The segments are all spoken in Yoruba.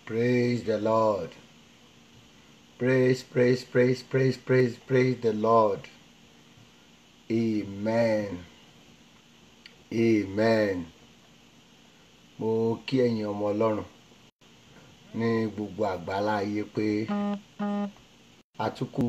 Praise the Lord. Praise, praise, praise, praise, praise, praise the Lord. Amen. Amen. Mo kí ẹ̀yin ọmọ Ọlọ́run ní gbogbo àgbálá ayé pé àtúkù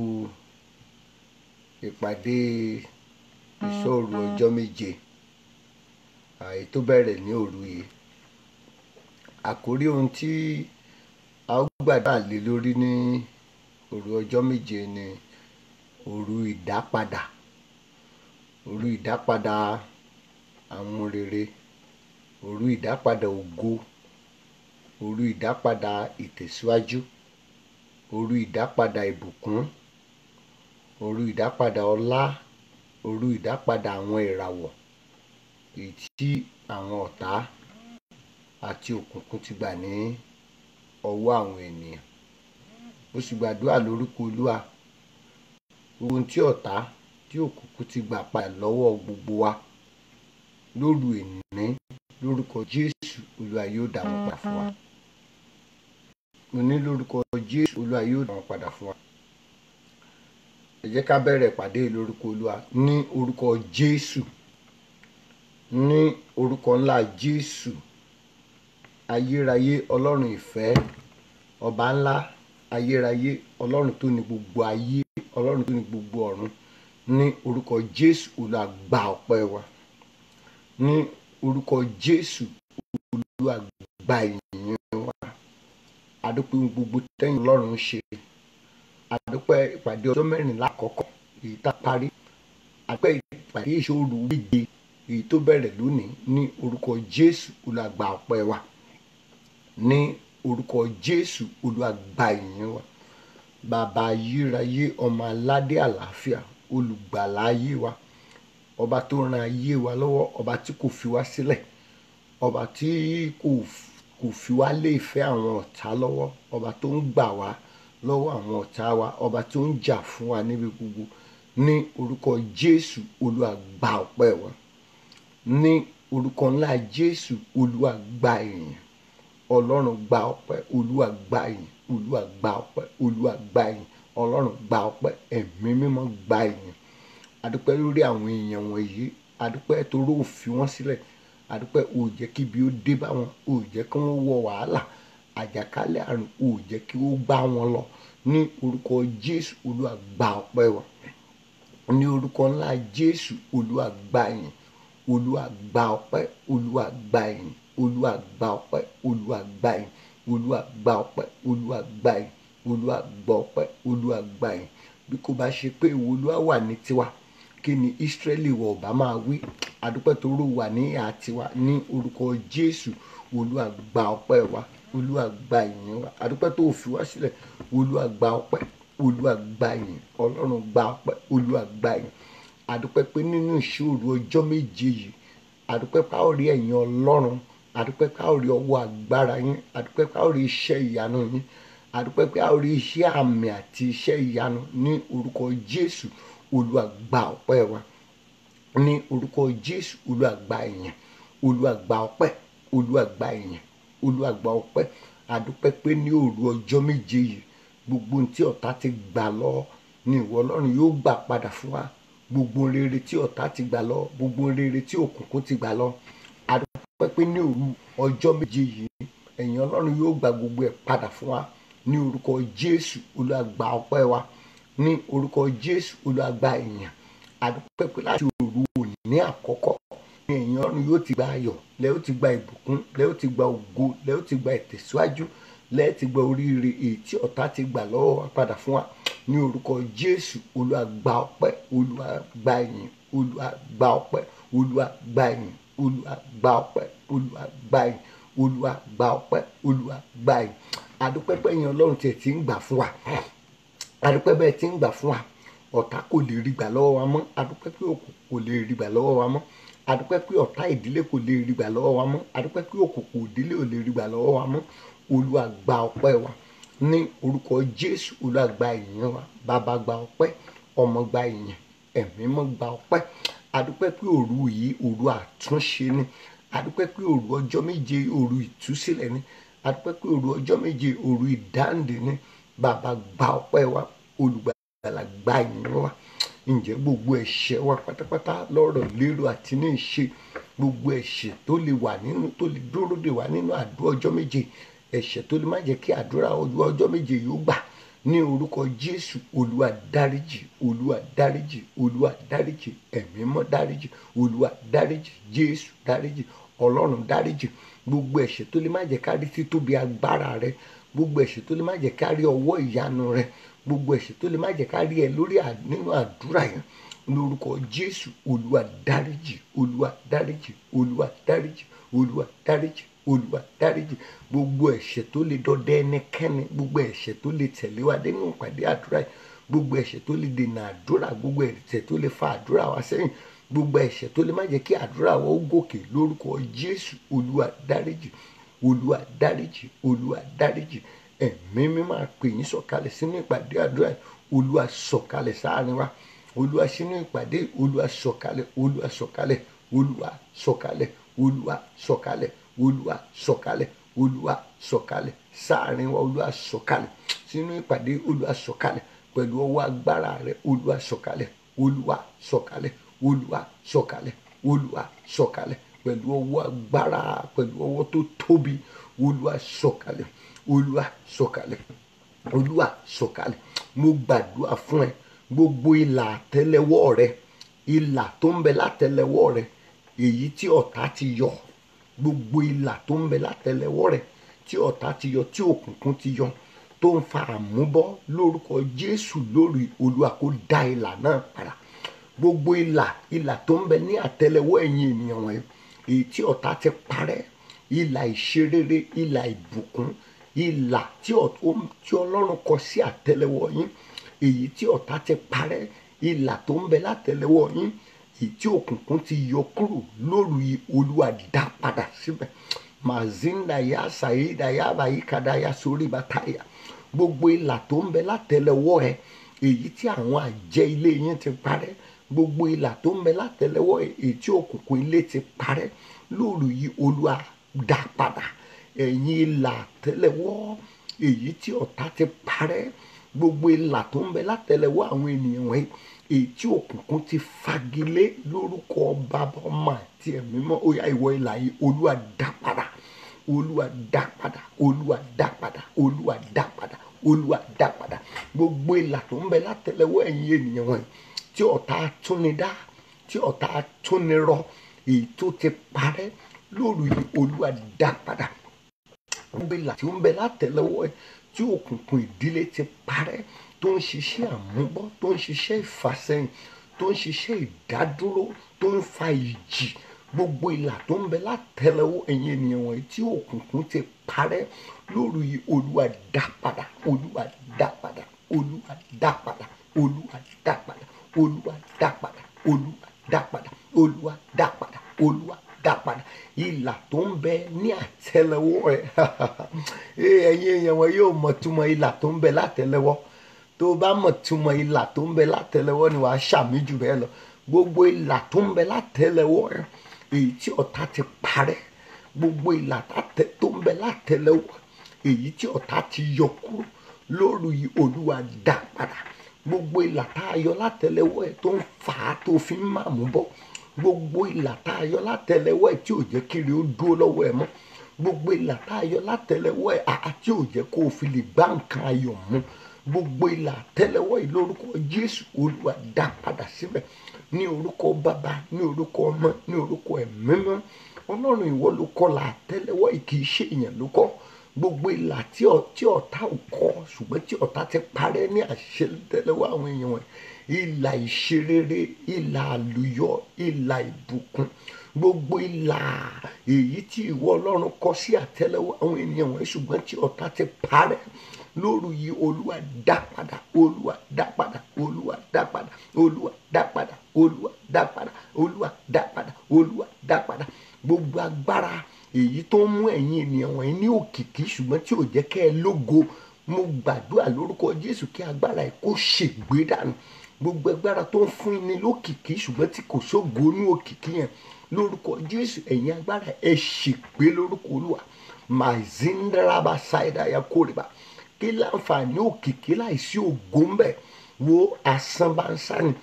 ìpàdé ìṣòro ọjọ́ méje àyè tó bẹ̀rẹ̀ ní òru yìí. Àkórí ohun tí a ó gbàdúrà lé lórí ní òru ọjọ́ méje ni òru ìdápadà. Òru ìdápadà àwọn rere, òru ìdápadà ògo, òru ìdápadà ìtẹ̀síwájú, òru ìdápadà ìbùkún, òru ìdápadà ọlá, òru ìdápadà àwọn ìràwọ̀ èyí tí àwọn ọ̀tá àti òkùnkùn ti gbà ní ọwọ́ àwọn ènìyàn. Mo sì gbàdúrà lórúkọ Olúwa gbogbo ohun tí ọ̀tá tí òkùnkùn ti gbà padà lọ́wọ́ gbogbo wa lóru èní lórúkọ Jésù Olúwa yóò dá wọn padà fún wa. Mo ní lórúkọ Jésù Olúwa yóò dá wọn padà fún wa. Ẹ jẹ́ ká bẹ̀rẹ̀ ìpàdé lórúkọ Olúwa ní orúkọ Jésù ní orúkọ ńlá Jésù ayérayé ọlọ́run ìfẹ́ ọba ńlá ayérayé ọlọ́run tó ní gbogbo ayé ọlọ́run tó ní gbogbo ọ̀run ní orúkọ Jésù Olúwa gba ọpẹ́ wa ní orúkọ Jésù Olúwa gba ìyìn wa adúpẹ́ ohun gbogbo tẹ́yìn ọlọ́run ń ṣe adúpẹ́ ìpàdé ọjọ́ mẹ́rìnlá àkọ́kọ́ èyí tá a parí adúpẹ́ ìpàdé ìṣòro méje èyí tó bẹ̀rẹ̀ lónìí ní orúkọ Jésù Olúwa gba ọpẹ́ wa ní orúkọ Jésù Olúwa gba ìyìn wa bàbá ayérayé ọmọ aládé àlàáfíà olùgbàlà ayé wa ọba tó ran ayé wa lọ́wọ́ ọba tí kò fi wá sílẹ̀ ọba tí kò kò fi wá lé ìfẹ́ àwọn ọ̀tá lọ́wọ́ ọba tó ń gbà wá lọ́wọ́ àwọn ọ̀tá wa ọba tó ń jà fún wa níbi gbogbo ní orúkọ Jésù Olúwa gba ọpẹ́ wa ní orúkọ ńlá Jésù Olúwa gba ìyìn ọlọ́run gba ọpẹ́ olúwa gba ìyìn olúwa gba ọpẹ́ olúwa gba ìyìn ọlọ́run gba ọpẹ́ ẹ̀mí mímọ́ gba ìyìn adúpẹ́ lórí àwọn èèyàn wọ̀nyí adúpẹ́ torí ò fi wọ́n sílẹ̀ adúpẹ́ ò jẹ́ kí ibi ó dé bá wọn ò jẹ́ kí wọ́n wọ wàhálà àjàkálẹ̀ àrùn ò jẹ́ kí ó gbá wọn lọ ní orúkọ jésù olúwa gba ọpẹ́ wa ní orúkọ ńlá jésù olúwa gba ìyìn olúwa gba ọpẹ́ olúwa gba ìyìn olúwa gba ọpẹ́ olúwa gba ìyìn olúwa gba ọpẹ́ olúwa gba ìyìn olúwa gba ọpẹ́ olúwa gba ìyìn bí kò bá ṣe pé ìwọ olúwa wà ní tiwa kí ni ìsírẹ́lì wọ̀ ọ̀bá máa wí adúpẹ́ toró wà ní ìhà tiwa ní orúkọ jésù olúwa gba ọpẹ́ wa olúwa gba ìyìn wa adúpẹ́ tó fi wá sílẹ̀ olúwa gba ọpẹ́ olúwa gba ìyìn ọlọ́run gba ọpẹ́ olúwa gba ìyìn adúpẹ́ pé nínú ìṣòro ọjọ́ méje yìí adúpẹ́ pé a ó rí ẹ̀yin ọlọ́run adúpẹ́ pé a ó rí ọwọ́ agbára yín adúpẹ́ pé a ó rí iṣẹ́ ìyanu yín adúpẹ́ pé a ó rí iṣẹ́ àmì àti iṣẹ́ ìyanu ní orúkọ jésù olúwa gba ọpẹ́ wa ní orúkọ jésù olúwa gba ìyìn olúwa gba ọpẹ́ olúwa gba ìyìn olúwa gba ọpẹ́ adúpẹ́ pé ní òru ọjọ́ méje yìí gbogbo ohun tí ọ̀tá ti gbà lọ ni ìwọ ọlọ́run yóò gbà padà fún wa gbogbo rere tí ọ̀tá ti gbà lọ gbogbo rere tí òkùnkùn ti gbà lọ adúpẹ́ pé ní òru ọjọ́ méje yìí ẹ̀yin ọlọ́run yóò gba gbogbo ẹ̀ padà fún wa ní orúkọ jésù olúwa gba ọpẹ́ wa ní orúkọ jésù olúwa gba ìyìn adúpẹ́ pé láti òru òní àkọ́kọ́ ní ẹ̀yin ọlọ́run yóò ti gba ayọ̀ lẹ́ ó ti gba ìbùkún lẹ́ ó ti gba ògo lẹ́ ó ti gba ìtẹ̀síwájú lẹ́ ti gba oríire èyí tí ọ̀tá ti gbà lọ́wọ́ wa padà fún wa ní orúkọ jésù olúwa gba ọpẹ́ olúwa gba ìyìn olúwa gba ọpẹ́ olúwa gba ìyìn olúwa gba ọpẹ́ olúwa gba ìyìn olúwa gba ọpẹ́ olúwa gba ìyìn adúpẹ́ pé ẹ̀yin ọlọ́run tiẹ̀ ti ń gbà fún wa adúpẹ́ bẹ́ẹ̀ ti ń gbà fún wa ọ̀tá kò lè rí gbà lọ́wọ́ wa mọ́ adúpẹ́ pé òkú kò lè rí gbà lọ́wọ́ wa mọ́ adúpẹ́ pé ọ̀tá ìdílé kò lè rí gbà lọ́wọ́ wa mọ́ adúpẹ́ pé òkùnkùn ìdílé ò lè rí gbà lọ́wọ́ wa mọ́ olúwa gba ọpẹ́ wa ní orúkọ jésù olúwa gba ìyìn wa bàbá gba ọpẹ́ ọmọ gba ìyìn ẹ̀mí mọ́ gba ọpẹ́ adúpẹ́ pé òru yìí òru àtúnṣe ni adúpẹ́ pé òru ọjọ́ méje òru ìtúsílẹ̀ ni adúpẹ́ pé òru ọjọ́ méje òru ìdáǹdè ni bàbá gba ọpẹ́ wa olùgbàlà gba ìyìn wa ǹjẹ́ gbogbo ẹ̀ṣẹ̀ wa pátápátá lọ́rọ̀ lérò àti ní ìṣe gbogbo ẹ̀ṣẹ̀ tó lè wà nínú tó lè dúró dè wá nínú àdúrà ọjọ́ méje ẹ̀ṣẹ̀ tó lè má jẹ́ kí àdúrà ọjọ́ méje yóò gbà ní orúkọ jésù olúwa dáríjì olúwa dáríjì olúwa dáríjì ẹ̀mí mọ́ dáríjì olúwa dáríjì jésù dáríjì ọlọ́run dáríjì gbogbo ẹ̀ṣẹ̀ tó lè má jẹ́ ká rí títóbi agbára rẹ gbogbo ẹ̀ṣẹ̀ tó lè má jẹ́ ká rí ọwọ́ ìyanu rẹ gbogbo ẹ̀ṣẹ̀ tó lè má jẹ́ ká rí ẹ lórí nínú àdúrà yẹn lórúkọ jésù olúwa dáríjì olúwa dáríjì olúwa dáríjì olúwa dáríjì olúwa dáríjì gbogbo ẹ̀ṣẹ̀ tó lè dọdẹ ẹnikẹ́ni gbogbo ẹ̀ṣẹ̀ tó lè tẹ̀lé wa dé nínú ìpàdé àdúrà yìí gbogbo ẹ̀ṣẹ̀ tó lè dènà àdúrà gbogbo ẹ̀ṣẹ̀ tó lè fa àdúrà wa sẹ́yìn gbogbo ẹ̀ṣẹ̀ tó lè má jẹ́ kí àdúrà wa ó gòkè lórúkọ jésù olúwa dáríjì olúwa dáríjì olúwa dáríjì ẹ̀mí mi máa pè yín sọ̀kalẹ̀ sínú ìpàdé àdúrà yìí olúwa sọ̀kalẹ̀ sáàrin wa olúwa sínú ìpàdé olúwa sọ̀kalẹ̀ olúwa sọ̀kalẹ̀ olúwa sọ̀kalẹ̀ olúwa sọ̀kalẹ̀ olúwa sọ̀kalẹ̀ olúwa sọ̀kalẹ̀ sáàrin wa olúwa sọ̀kalẹ̀ sínú ìpàdé olúwa sọ̀kalẹ̀ pẹ̀lú ọwọ́ agbára rẹ olúwa sọ̀kalẹ̀ olúwa sọ̀kalẹ̀ olúwa sọ̀kalẹ̀ olúwa sọ̀kalẹ̀ pẹ̀lú ọwọ́ agbára pẹ̀lú ọwọ́ tó tóbi olúwa sọ̀kalẹ̀ olúwa sọ̀kalẹ̀ olúwa sọ̀kalẹ̀ mo gbàdúrà fún ẹ gbogbo ìlà àtẹ́lẹwọ́ rẹ ìlà tó ń bẹ látẹ́lẹwọ́ rẹ èyí tí ọ̀tá ti yọ gbogbo ìlà tó ń bẹ látẹ́lẹwọ́ rẹ tí ọ̀tá ti yọ tí òkùnkùn ti yọ tó ń fa àmúbọ́ lórúkọ jésù lórí olúwa kó dá ìlà náà padà gbogbo ìlà ìlà tó ń bẹ ní àtẹ́lẹwọ́ ẹ̀yin ènìyàn wọ̀nyí èyí tí ọ̀tá ti parẹ́ ìlà ìṣerere ìlà ìbùkún ìlà tí ọlọ́run kọ sí àtẹ́lẹwọ́ yín èyí tí ọ̀tá ti parẹ́ ìlà tó ń bẹ látẹ́lẹwọ́ yín èyí tí òkùnkùn ti yọ kúrò lórí olúwa dá padà síbẹ̀ mazinda ya saida ya bayikada ya sórí bàtàyà gbogbo ìlà tó ń bẹ látẹ́lẹwọ́ ẹ èyí tí àwọn àjẹ́ ilé yín ti parẹ́ gbogbo ìlà tó ń bẹ látẹ́lẹwọ́ ẹ èyí tí òkùnkùn ilé ti parẹ́ lórí olúwa dá padà ẹ̀yin ìlà àtẹ́lẹwọ́ èyí tí ọ̀tá ti parẹ́ gbogbo ìlà tó ń bẹ látẹ́lẹwọ́ àwọn ènìyàn wọ̀nyí èyí tí òkùnkùn ti fagilé lórúkọ bàbá ọmọ àti ẹ̀mí mọ́ ó yá ìwọ ìlà yìí olúwa dá padà olúwa dá padà olúwa dá padà olúwa dá padà olúwa dá padà gbogbo ìlà tó ń bẹ látẹ́lẹwọ́ ẹ̀yin ènìyàn wọ̀nyí tí ọ̀tá túnidá tí ọ̀tá túnirọ èyí tó ti parẹ́ lórí olúwa dá padà gbogbo ìlà tí ó ń bẹ látẹ́lẹwọ́ ẹ̀ tí òkùnkùn ìdílé ti parẹ́ tó ń ṣiṣẹ́ àmúbọ́ tó ń ṣiṣẹ́ ìfàsẹ́yìn tó ń ṣiṣẹ́ ìdádúró tó ń fa ìjì gbogbo ìlà tó ń bẹ látẹ́lẹwọ́ ẹ̀yin ènìyàn wọ̀nyí tí òkùnkùn ti parẹ́ lórí olúwa dá padà olúwa dá padà olúwa dá padà olúwa dá padà olúwa dá padà olúwa dá padà olúwa dá padà olúwa dá padà ìlà tó ń bẹ ní àtẹ́lẹwọ́ ẹ ẹ̀yin èèyàn wọn yóò mọ̀ túmọ̀ ìlà tó ń bẹ látẹ́lẹwọ́ tó bá mọ̀ túmọ̀ ìlà tó ń bẹ látẹ́lẹwọ́ ni wàá ṣàmì jù bẹ́ẹ̀ lọ gbogbo ìlà tó ń bẹ látẹ́lẹwọ́ ẹ èyí tí ọ̀tá ti parẹ́ gbogbo ìlà tó ń bẹ látẹ́lẹwọ́ èyí tí ọ̀tá ti yọ kúrò lórí olúwa dá padà gbogbo ìlà tá a yọ látẹ́lẹwọ́ ẹ tó ń fà á tó fi ń màmú bọ́ gbogbo ìlà tá a yọ látẹ́lẹwọ́ ẹ tí ò jẹ́ kiri ó dúró lọ́wọ́ ẹ mọ́ gbogbo ìlà tá a yọ látẹ́lẹwọ́ ẹ àti ò jẹ́ kó o fi lè gbá nǹkan ayọ̀ mú gbogbo ìlà àtẹ́lẹwọ́ yìí lórúkọ jésù olúwa dá padà síbẹ̀ ní orúkọ bàbá ní orúkọ ọmọ ní orúkọ ẹ̀mí mọ́ ọlọ́run ìwọ ló kọ́ la àtẹ́lẹwọ́ yìí kì í ṣe èèyàn ló kọ́ gbogbo ìlà tí ọ̀tá ò kọ́ ṣùgbọ́n tí ọ̀tá ti parẹ́ ní àṣetẹ́lẹwọ́ àwọn èèyàn wọn ìlà ìṣerere ìlà àlùyọ ìlà ìbùkún gbogbo ìlà èyí tí ìwọ ọlọ́run kọ sí àtẹ́lẹwọ́ àwọn ènìyàn wọn ṣùgbọ́n tí ọ̀tá ti parẹ́ lóru yìí olúwa dá padà olúwa dá padà olúwa dá padà olúwa dá padà olúwa dá padà olúwa dá padà olúwa dá padà gbogbo agbára èyí tó ń mú ẹ̀yin ènìyàn wọ̀nyí ní òkìkí ṣùgbọ́n tí ò jẹ́ kẹ́ ẹ lógo mo gbàdúrà lórúkọ jésù kí agbára ẹ kó ṣègbé dànù gbogbo agbára tó ń fún ni lókìkí ṣùgbọ́n tí kò sógo ní òkìkí yẹn lórúkọ jésù ẹ̀yin agbára ẹ ṣègbé lórúkọ olúwa mazindraba ṣáìdá ya kórìbà kí láǹfààní òkìkí láìsí ògo ń bẹ wo àsanbánsá ni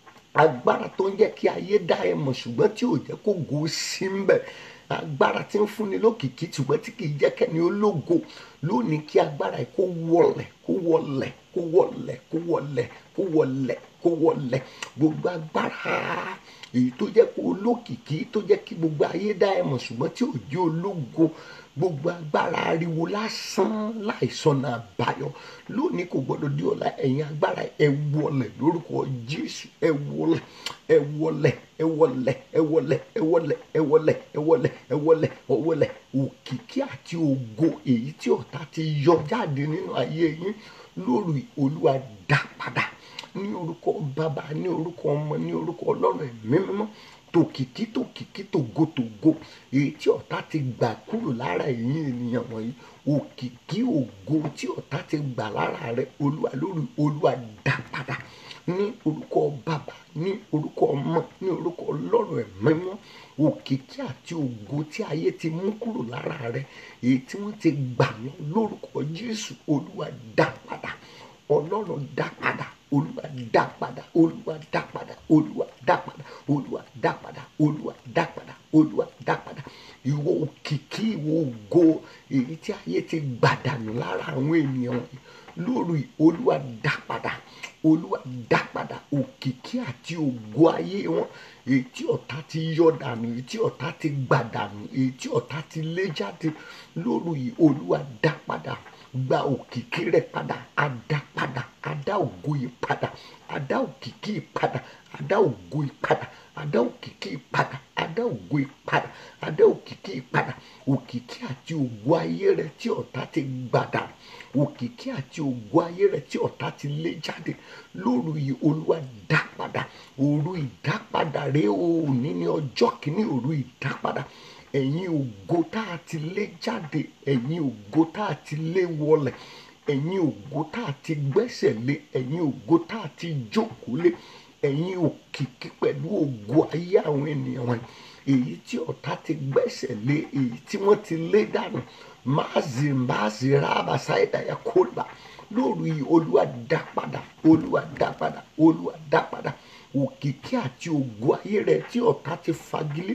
agbára tó ń jẹ́ kí ayé dá ẹ mọ̀ ṣùgbọ́n tí ò jẹ́ kó go sí ń bẹ̀ agbára tí ń fúnni lókìkí ṣùgbọ́n tí kì í jẹ́ kẹ́ni ológo lónìí kí agbára yìí kó wọlẹ̀ kó wọlẹ̀ kó wọlẹ̀ kó wọlẹ̀ kó wọlẹ̀ kó wọlẹ̀ gbogbo agbára èyí tó jẹ́ kó olókìkí tó jẹ́ kí gbogbo ayé dá ẹ mọ̀ ṣùgbọ́n tí ò jẹ́ ológo gbogbo agbára ariwo lásán láìsọnà àbáyọ lónìí kò gbọdọ̀ di ọ̀la ẹ̀yin agbára ẹ wọlẹ̀ lórúkọ jésù ẹ wọlẹ̀ ẹ wọlẹ̀ ẹ wọlẹ̀ ẹ wọlẹ̀ ẹ wọlẹ̀ ẹ wọlẹ̀ ẹ wọlẹ̀ ẹ wọlẹ̀ ẹ wọlẹ̀ òkìkí àti ògo èyí tí ọ̀tá ti yọ jáde nínú ayé yín lórí olúwa dá padà ní orúkọ bàbá ní orúkọ ọmọ ní orúkọ ọlọ́run ẹ̀mí mímọ́ tòkìkí tòkìkí tògótògó èyí tí ọ̀tá ti gbà kúrò lára ẹ̀yin ènìyàn wọ̀nyí òkìkí ògo tí ọ̀tá ti gbà lára rẹ olúwa lórí olúwa dá padà ní orúkọ bàbá ní orúkọ ọmọ ní orúkọ ọlọ́run ẹ̀mí mímọ́ òkìkí àti ògo tí ayé ti mú kúrò lára rẹ èyí tí wọ́n ti gbà lọ lórúkọ jésù olúwa dá padà ọlọ́run dá padà olúwa dá padà olúwa dá padà olúwa dá padà olúwa dá padà olúwa dá padà olúwa dá padà ìwọ òkìkí ìwọ ògo èyí tí ayé ti gbàdànù lára àwọn ènìyàn wọ̀nyí lórí olúwa dá padà olúwa dá padà òkìkí àti ògo ayé wọn èyí tí ọ̀tá ti yọ dànù èyí tí ọ̀tá ti gbà dànù èyí tí ọ̀tá ti lé jáde lórí olúwa dá padà gba òkìkí rẹ padà adá padà adá ògo yìí padà adá òkìkí yìí padà adá ògo yìí padà adá òkìkí yìí padà adá ògo yìí padà adá òkìkí yìí padà òkìkí àti ògo ayé rẹ tí ọ̀tá ti gbàdà òkìkí àti ògo ayé rẹ tí ọ̀tá ti lé jáde lóru yìí olúwa dá padà òru ìdápadà rẹ òní ní ọjọ́ kìíní òru ìdápadà ẹ̀yin ògo tá a ti lé jáde ẹ̀yin ògo tá a ti lé wọlẹ̀ ẹ̀yin ògo tá a ti gbẹ́sẹ̀ lé ẹ̀yin ògo tá a ti jókòó lé ẹ̀yin òkìkí pẹ̀lú ògo ayé àwọn ènìyàn wọn èyí tí ọ̀tá ti gbẹ́sẹ̀ lé èyí tí wọ́n ti lé dànù máàzì máàzì rábàṣá ìdáyà kólà lórí olúwa dá padà olúwa dá padà olúwa dá padà òkìkí àti ògo ayé rẹ tí ọ̀tá ti fagilé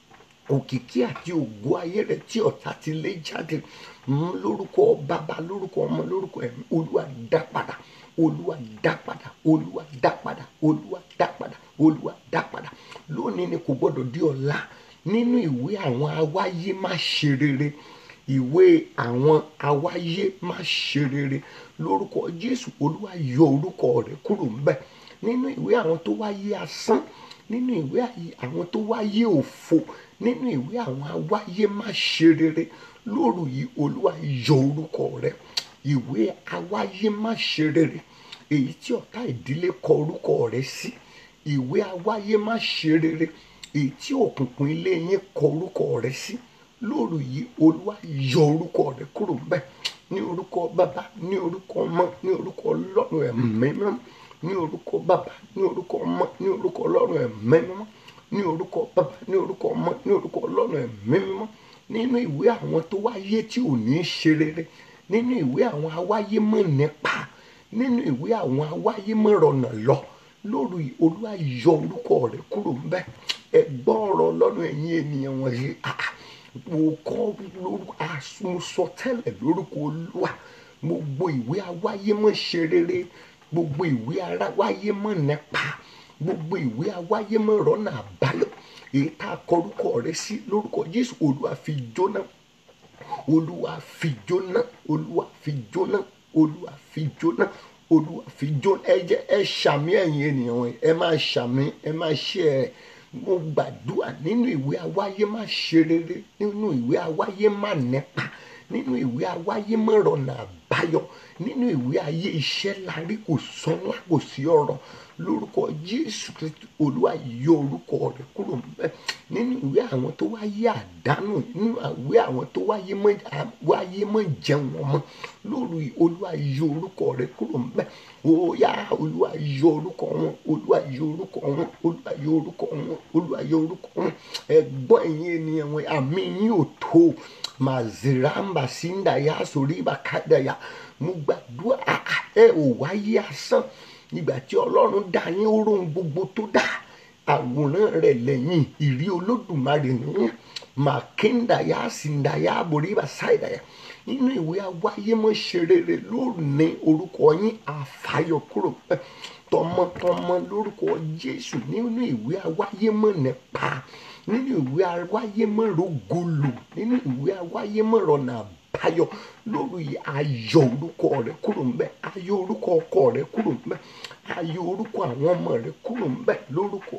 òkìkí àti ògo ayé rẹ tí ọ̀tá ti lé jáde lórúkọ bàbá lórúkọ ọmọ lórúkọ ẹ̀mí olúwa dá padà olúwa dá padà olúwa dá padà olúwa dá padà olúwa dá padà lónìí ni kò gbọdọ̀ di ọ̀la nínú ìwé àwọn awáyé má ṣe rere ìwé àwọn awáyé má ṣe rere lórúkọ jésù olúwa yọ orúkọ rẹ kúrò ńbẹ̀ nínú ìwé àwọn tó wáyé asán nínú ìwé àwọn tó wáyé òfo nínú ìwé àwọn awáyé má ṣe rere lóru yìí olúwa yọ orúkọ rẹ ìwé awáyé má ṣe rere èyí tí ọ̀tá ìdílé kọ orúkọ rẹ sí ìwé awáyé má ṣe rere èyí tí òkùnkùn ilé yín kọ orúkọ rẹ sí lóru yìí olúwa yọ orúkọ rẹ kúrò ńbẹ̀ ní orúkọ bàbá ní orúkọ ọmọ ní orúkọ ọlọ́run ẹ̀mí mímọ́ ní orúkọ bàbá ní orúkọ ọmọ ní orúkọ ọlọ́run ẹ̀mí mímọ́ ní orúkọ bàbá ní orúkọ ọmọ ní orúkọ ọlọ́run ẹ̀mí mímọ́ nínú ìwé àwọn tó wáyé tí ò ní ṣe rere nínú ìwé àwọn awáyé mọ̀ nípa nínú ìwé àwọn awáyé mọ̀ rọ̀nà lọ lórí olúwa yọ orúkọ rẹ kúrò ńbẹ̀ ẹ gbọ́ ọ̀rọ̀ ọlọ́run ẹ̀yin ènìyàn wọ̀nyí mo kọ́ mo sọ tẹ́lẹ̀ lórúkọ olúwa gbogbo ìwé awáyé mọ̀ ṣe rere gbogbo ìwé awáyé mọ̀ nípa gbogbo ìwé awáyé mọ̀ rọ́nà àbáyọ èyí tá a kọrúkọ rẹ sí lórúkọ jésù olúwa fi jóná olúwa fi jóná olúwa fi jóná olúwa fi jóná olúwa fi jóná ẹ jẹ́ ẹ ṣàmì ẹ̀yin ènìyàn wọn ẹ máa ṣàmì ẹ máa ṣe ẹ mo gbàdúrà nínú ìwé awáyé má ṣe rere nínú ìwé awáyé má nípa nínú ìwé awáyé má rọ̀nà àbáyọ nínú ìwé ayé iṣẹ́ lárí kò sọ́nà kò sí ọ̀rọ̀ lórúkọ jésù kristu olúwa yọ orúkọ rẹ kúrò mbẹ nínú ìwé àwọn tó wáyé àdánù nínú ìwé àwọn tó wáyé mọ wáyé mọ jẹun ọmọ lórí olúwa yọ orúkọ rẹ kúrò mbẹ óyá olúwa yọ orúkọ wọn olúwa yọ orúkọ wọn olúwa yọ orúkọ wọn olúwa yọ orúkọ wọn ẹ̀gbọ́n ẹ̀yin ènìyàn wọn àmì yín ò tó maziramba sindaya soriba kadaya mo gbàdúrà ẹ ò wáyé asán nígbà tí ọlọ́run dá yín ó rohun gbogbo tó dá àwòrán rẹ̀ lẹ́yìn ìrí olódùmarè nìyẹn màkíndàyà síndàyà boríba sáìdàyà nínú ìwé awáyémọ́ ṣe rere lónìí orúkọ yín àfàyọ kúrò pẹ́ tọmọtọmọ lórúkọ jésù nínú ìwé awáyémọ́ nípa nínú ìwé awáyémọ́ rògolo nínú ìwé awáyémọ́ rọ̀nà àbáyọ lórí ayọ̀ orúkọ rẹ kúrò ń bẹ ayọ̀ orúkọ ọkọ rẹ kúrò ń bẹ ayọ̀ orúkọ àwọn ọmọ rẹ kúrò ń bẹ lórúkọ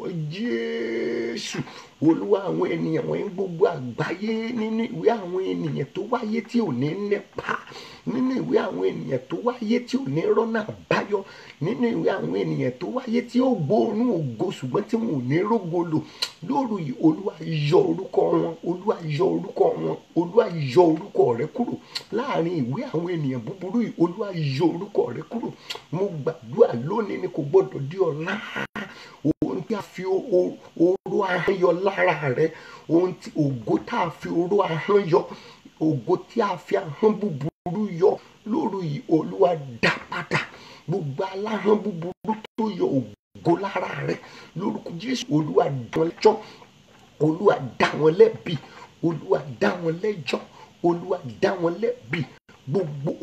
jésù olúwa àwọn ènìyàn wọ̀nyí gbogbo àgbáyé nínú ìwé àwọn ènìyàn tó wáyé tí ò ní nípa nínú ìwé àwọn ènìyàn tó wáyé tí ò ní rọ́nà àbáyọ nínú ìwé àwọn ènìyàn tó wáyé tí ó gbóòórùn ògo ṣùgbọ́n tí wọn ò ní rógolo lóru yìí olúwa yọ orúkọ wọn olúwa yọ orúkọ wọn olúwa yọ orúkọ rẹ kúrò láàrin ìwé àwọn ènìyàn búburú yìí olúwa yọ orúkọ rẹ kúrò mo gbàdúrà lónìí ni kò gbọdọ̀ di ọ̀la ohun tí a fi oró ahọ́n yọ lára rẹ ohun tí ògo tá a fi oró ahọ́n yọ ògo tí a fi ahọ́n búburú yọ lóru yìí olúwa dá padà gbogbo aláhọ́n búburú tó yọ ògo lára rẹ lórúkọ jésù olúwa dá wọn lẹ́jọ́ olúwa dá wọn lẹ́bi olúwa dá wọn lẹ́jọ́ olúwa dá wọn lẹ́bi gbogbo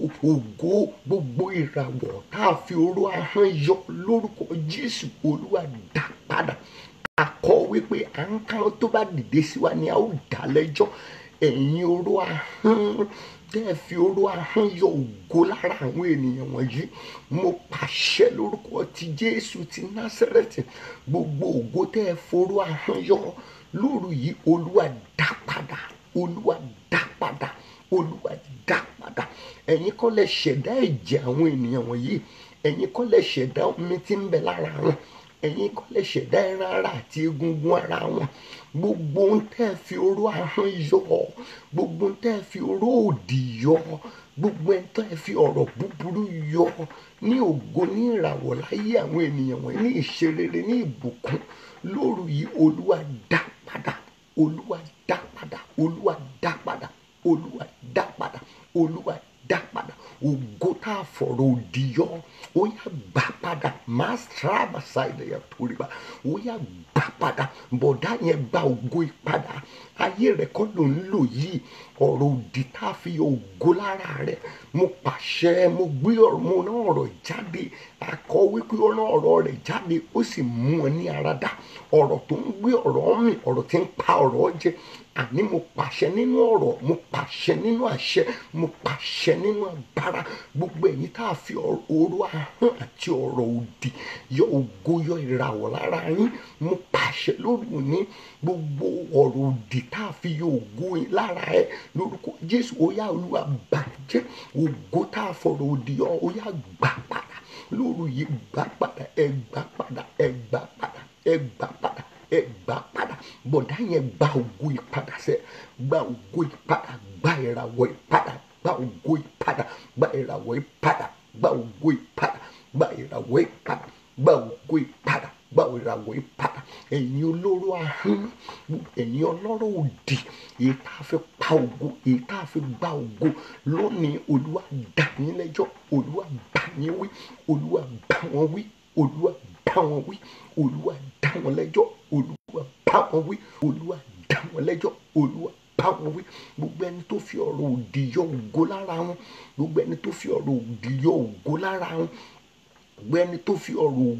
ògo gbogbo ìràwọ̀ tá a fi oró ahọ́n yọ lórúkọ jésù olúwa dá padà akọ wípé à ń káwọn tó bá dìde sí wa ni a ó dá lẹ́jọ́ ẹ̀yin oró ahọ́n tẹ́ ẹ fi oró ahọ́n yọ ògo lára àwọn ènìyàn wọ̀nyí mo pàṣẹ lórúkọ ti jésù ti násẹ̀rẹ̀tì gbogbo ògo tẹ́ ẹ foró ahọ́n yọ lóru yìí olúwa dá padà olúwa dá padà olúwa dá padà ẹ̀yin kọ́ lẹ ṣẹ̀dá ẹ̀jẹ̀ àwọn ènìyàn wọ̀nyí ẹ̀yin kọ́ lẹ ṣẹ̀dá omi tí ń bẹ lára wọn ẹ̀yin kọ́ lẹ ṣẹ̀dá ẹran ara àti egungun ara wọn gbogbo ń tẹ́ fi oró ahọ́n yọ gbogbo ń tẹ́ fi oró òdì yọ gbogbo ń tẹ́ fi ọ̀rọ̀ búburú yọ ní ògo ní ìràwọ̀ láyé àwọn ènìyàn wọ̀nyí ní ìṣerere ní ìbùkún lóru yìí olúwa dá padà olúwa dá padà olúwa dá padà olúwa dá padà olúwa dá padà ògo tá a fọ̀rọ̀ òdì yọ ó yá gbà padà mastraba ṣáìlẹ̀ yẹn torí ba ó yá gbà padà bọ̀dá yẹn gba ògo ìpadà ayé rẹ̀ kọ́ ló ń lò yìí ọ̀rọ̀ òdì tá a fi ògo lára rẹ̀ mo pàṣẹ mo gbé ọ̀rọ̀ mo rán ọ̀rọ̀ jáde akọ wípé ó rán ọ̀rọ̀ rẹ̀ jáde ó sì mú ọ ní ara dá ọ̀rọ̀ tó ń gbé ọ̀rọ̀ mi ọ̀rọ̀ tí ń pa ọ̀rọ̀ jẹ àní mo pàṣẹ nínú ọ̀rọ̀ mo pàṣẹ nínú àṣẹ mo pàṣẹ nínú agbára gbogbo ẹ̀yin tá a fi oró ahọ́n àti ọ̀rọ̀ òdì yọ ògo yọ ìràwọ̀ lára yín mo pàṣẹ lórí òní gbogbo ọ̀rọ̀ òdì tá a fi yọ ògo yín lára ẹ lórúkọ jésù ó yá olúwa bàjẹ́ ògo tá a fọ̀rọ̀ òdì yọ ó yá gbà padà lóru yìí gbà padà ẹ gbà padà ẹ gbà padà ẹ gbà padà ẹ gbà padà bọ̀dá yẹn gba ògo ìpadà sẹ́ gba ògo ìpadà gba ìràwọ̀ ìpadà gba ògo ìpadà gba ìràwọ̀ ìpadà gba ògo ìpadà gba ìràwọ̀ ìpadà gba ògo ìpadà gba ìràwọ̀ ìpadà ẹ̀yin olóró ahọ́n ẹ̀yin ọlọ́rọ̀ òdì èyí tá a fi pa ògo èyí tá a fi gba ògo lónìí olúwa dá yín lẹ́jọ́ olúwa bá yín wí olúwa bá wọn wí olúwa bá wọn wí olúwa dá wọn lẹ́jọ́ olúwa bá wọn wí olúwa dá wọn lẹ́jọ́ olúwa bá wọn wí gbogbo ẹni tó fi ọ̀rọ̀ òdì yọ ògo lára wọn gbogbo ẹni tó fi ọ̀rọ̀ òdì yọ ògo lára wọn gbogbo ẹni tó fi ọ̀rọ̀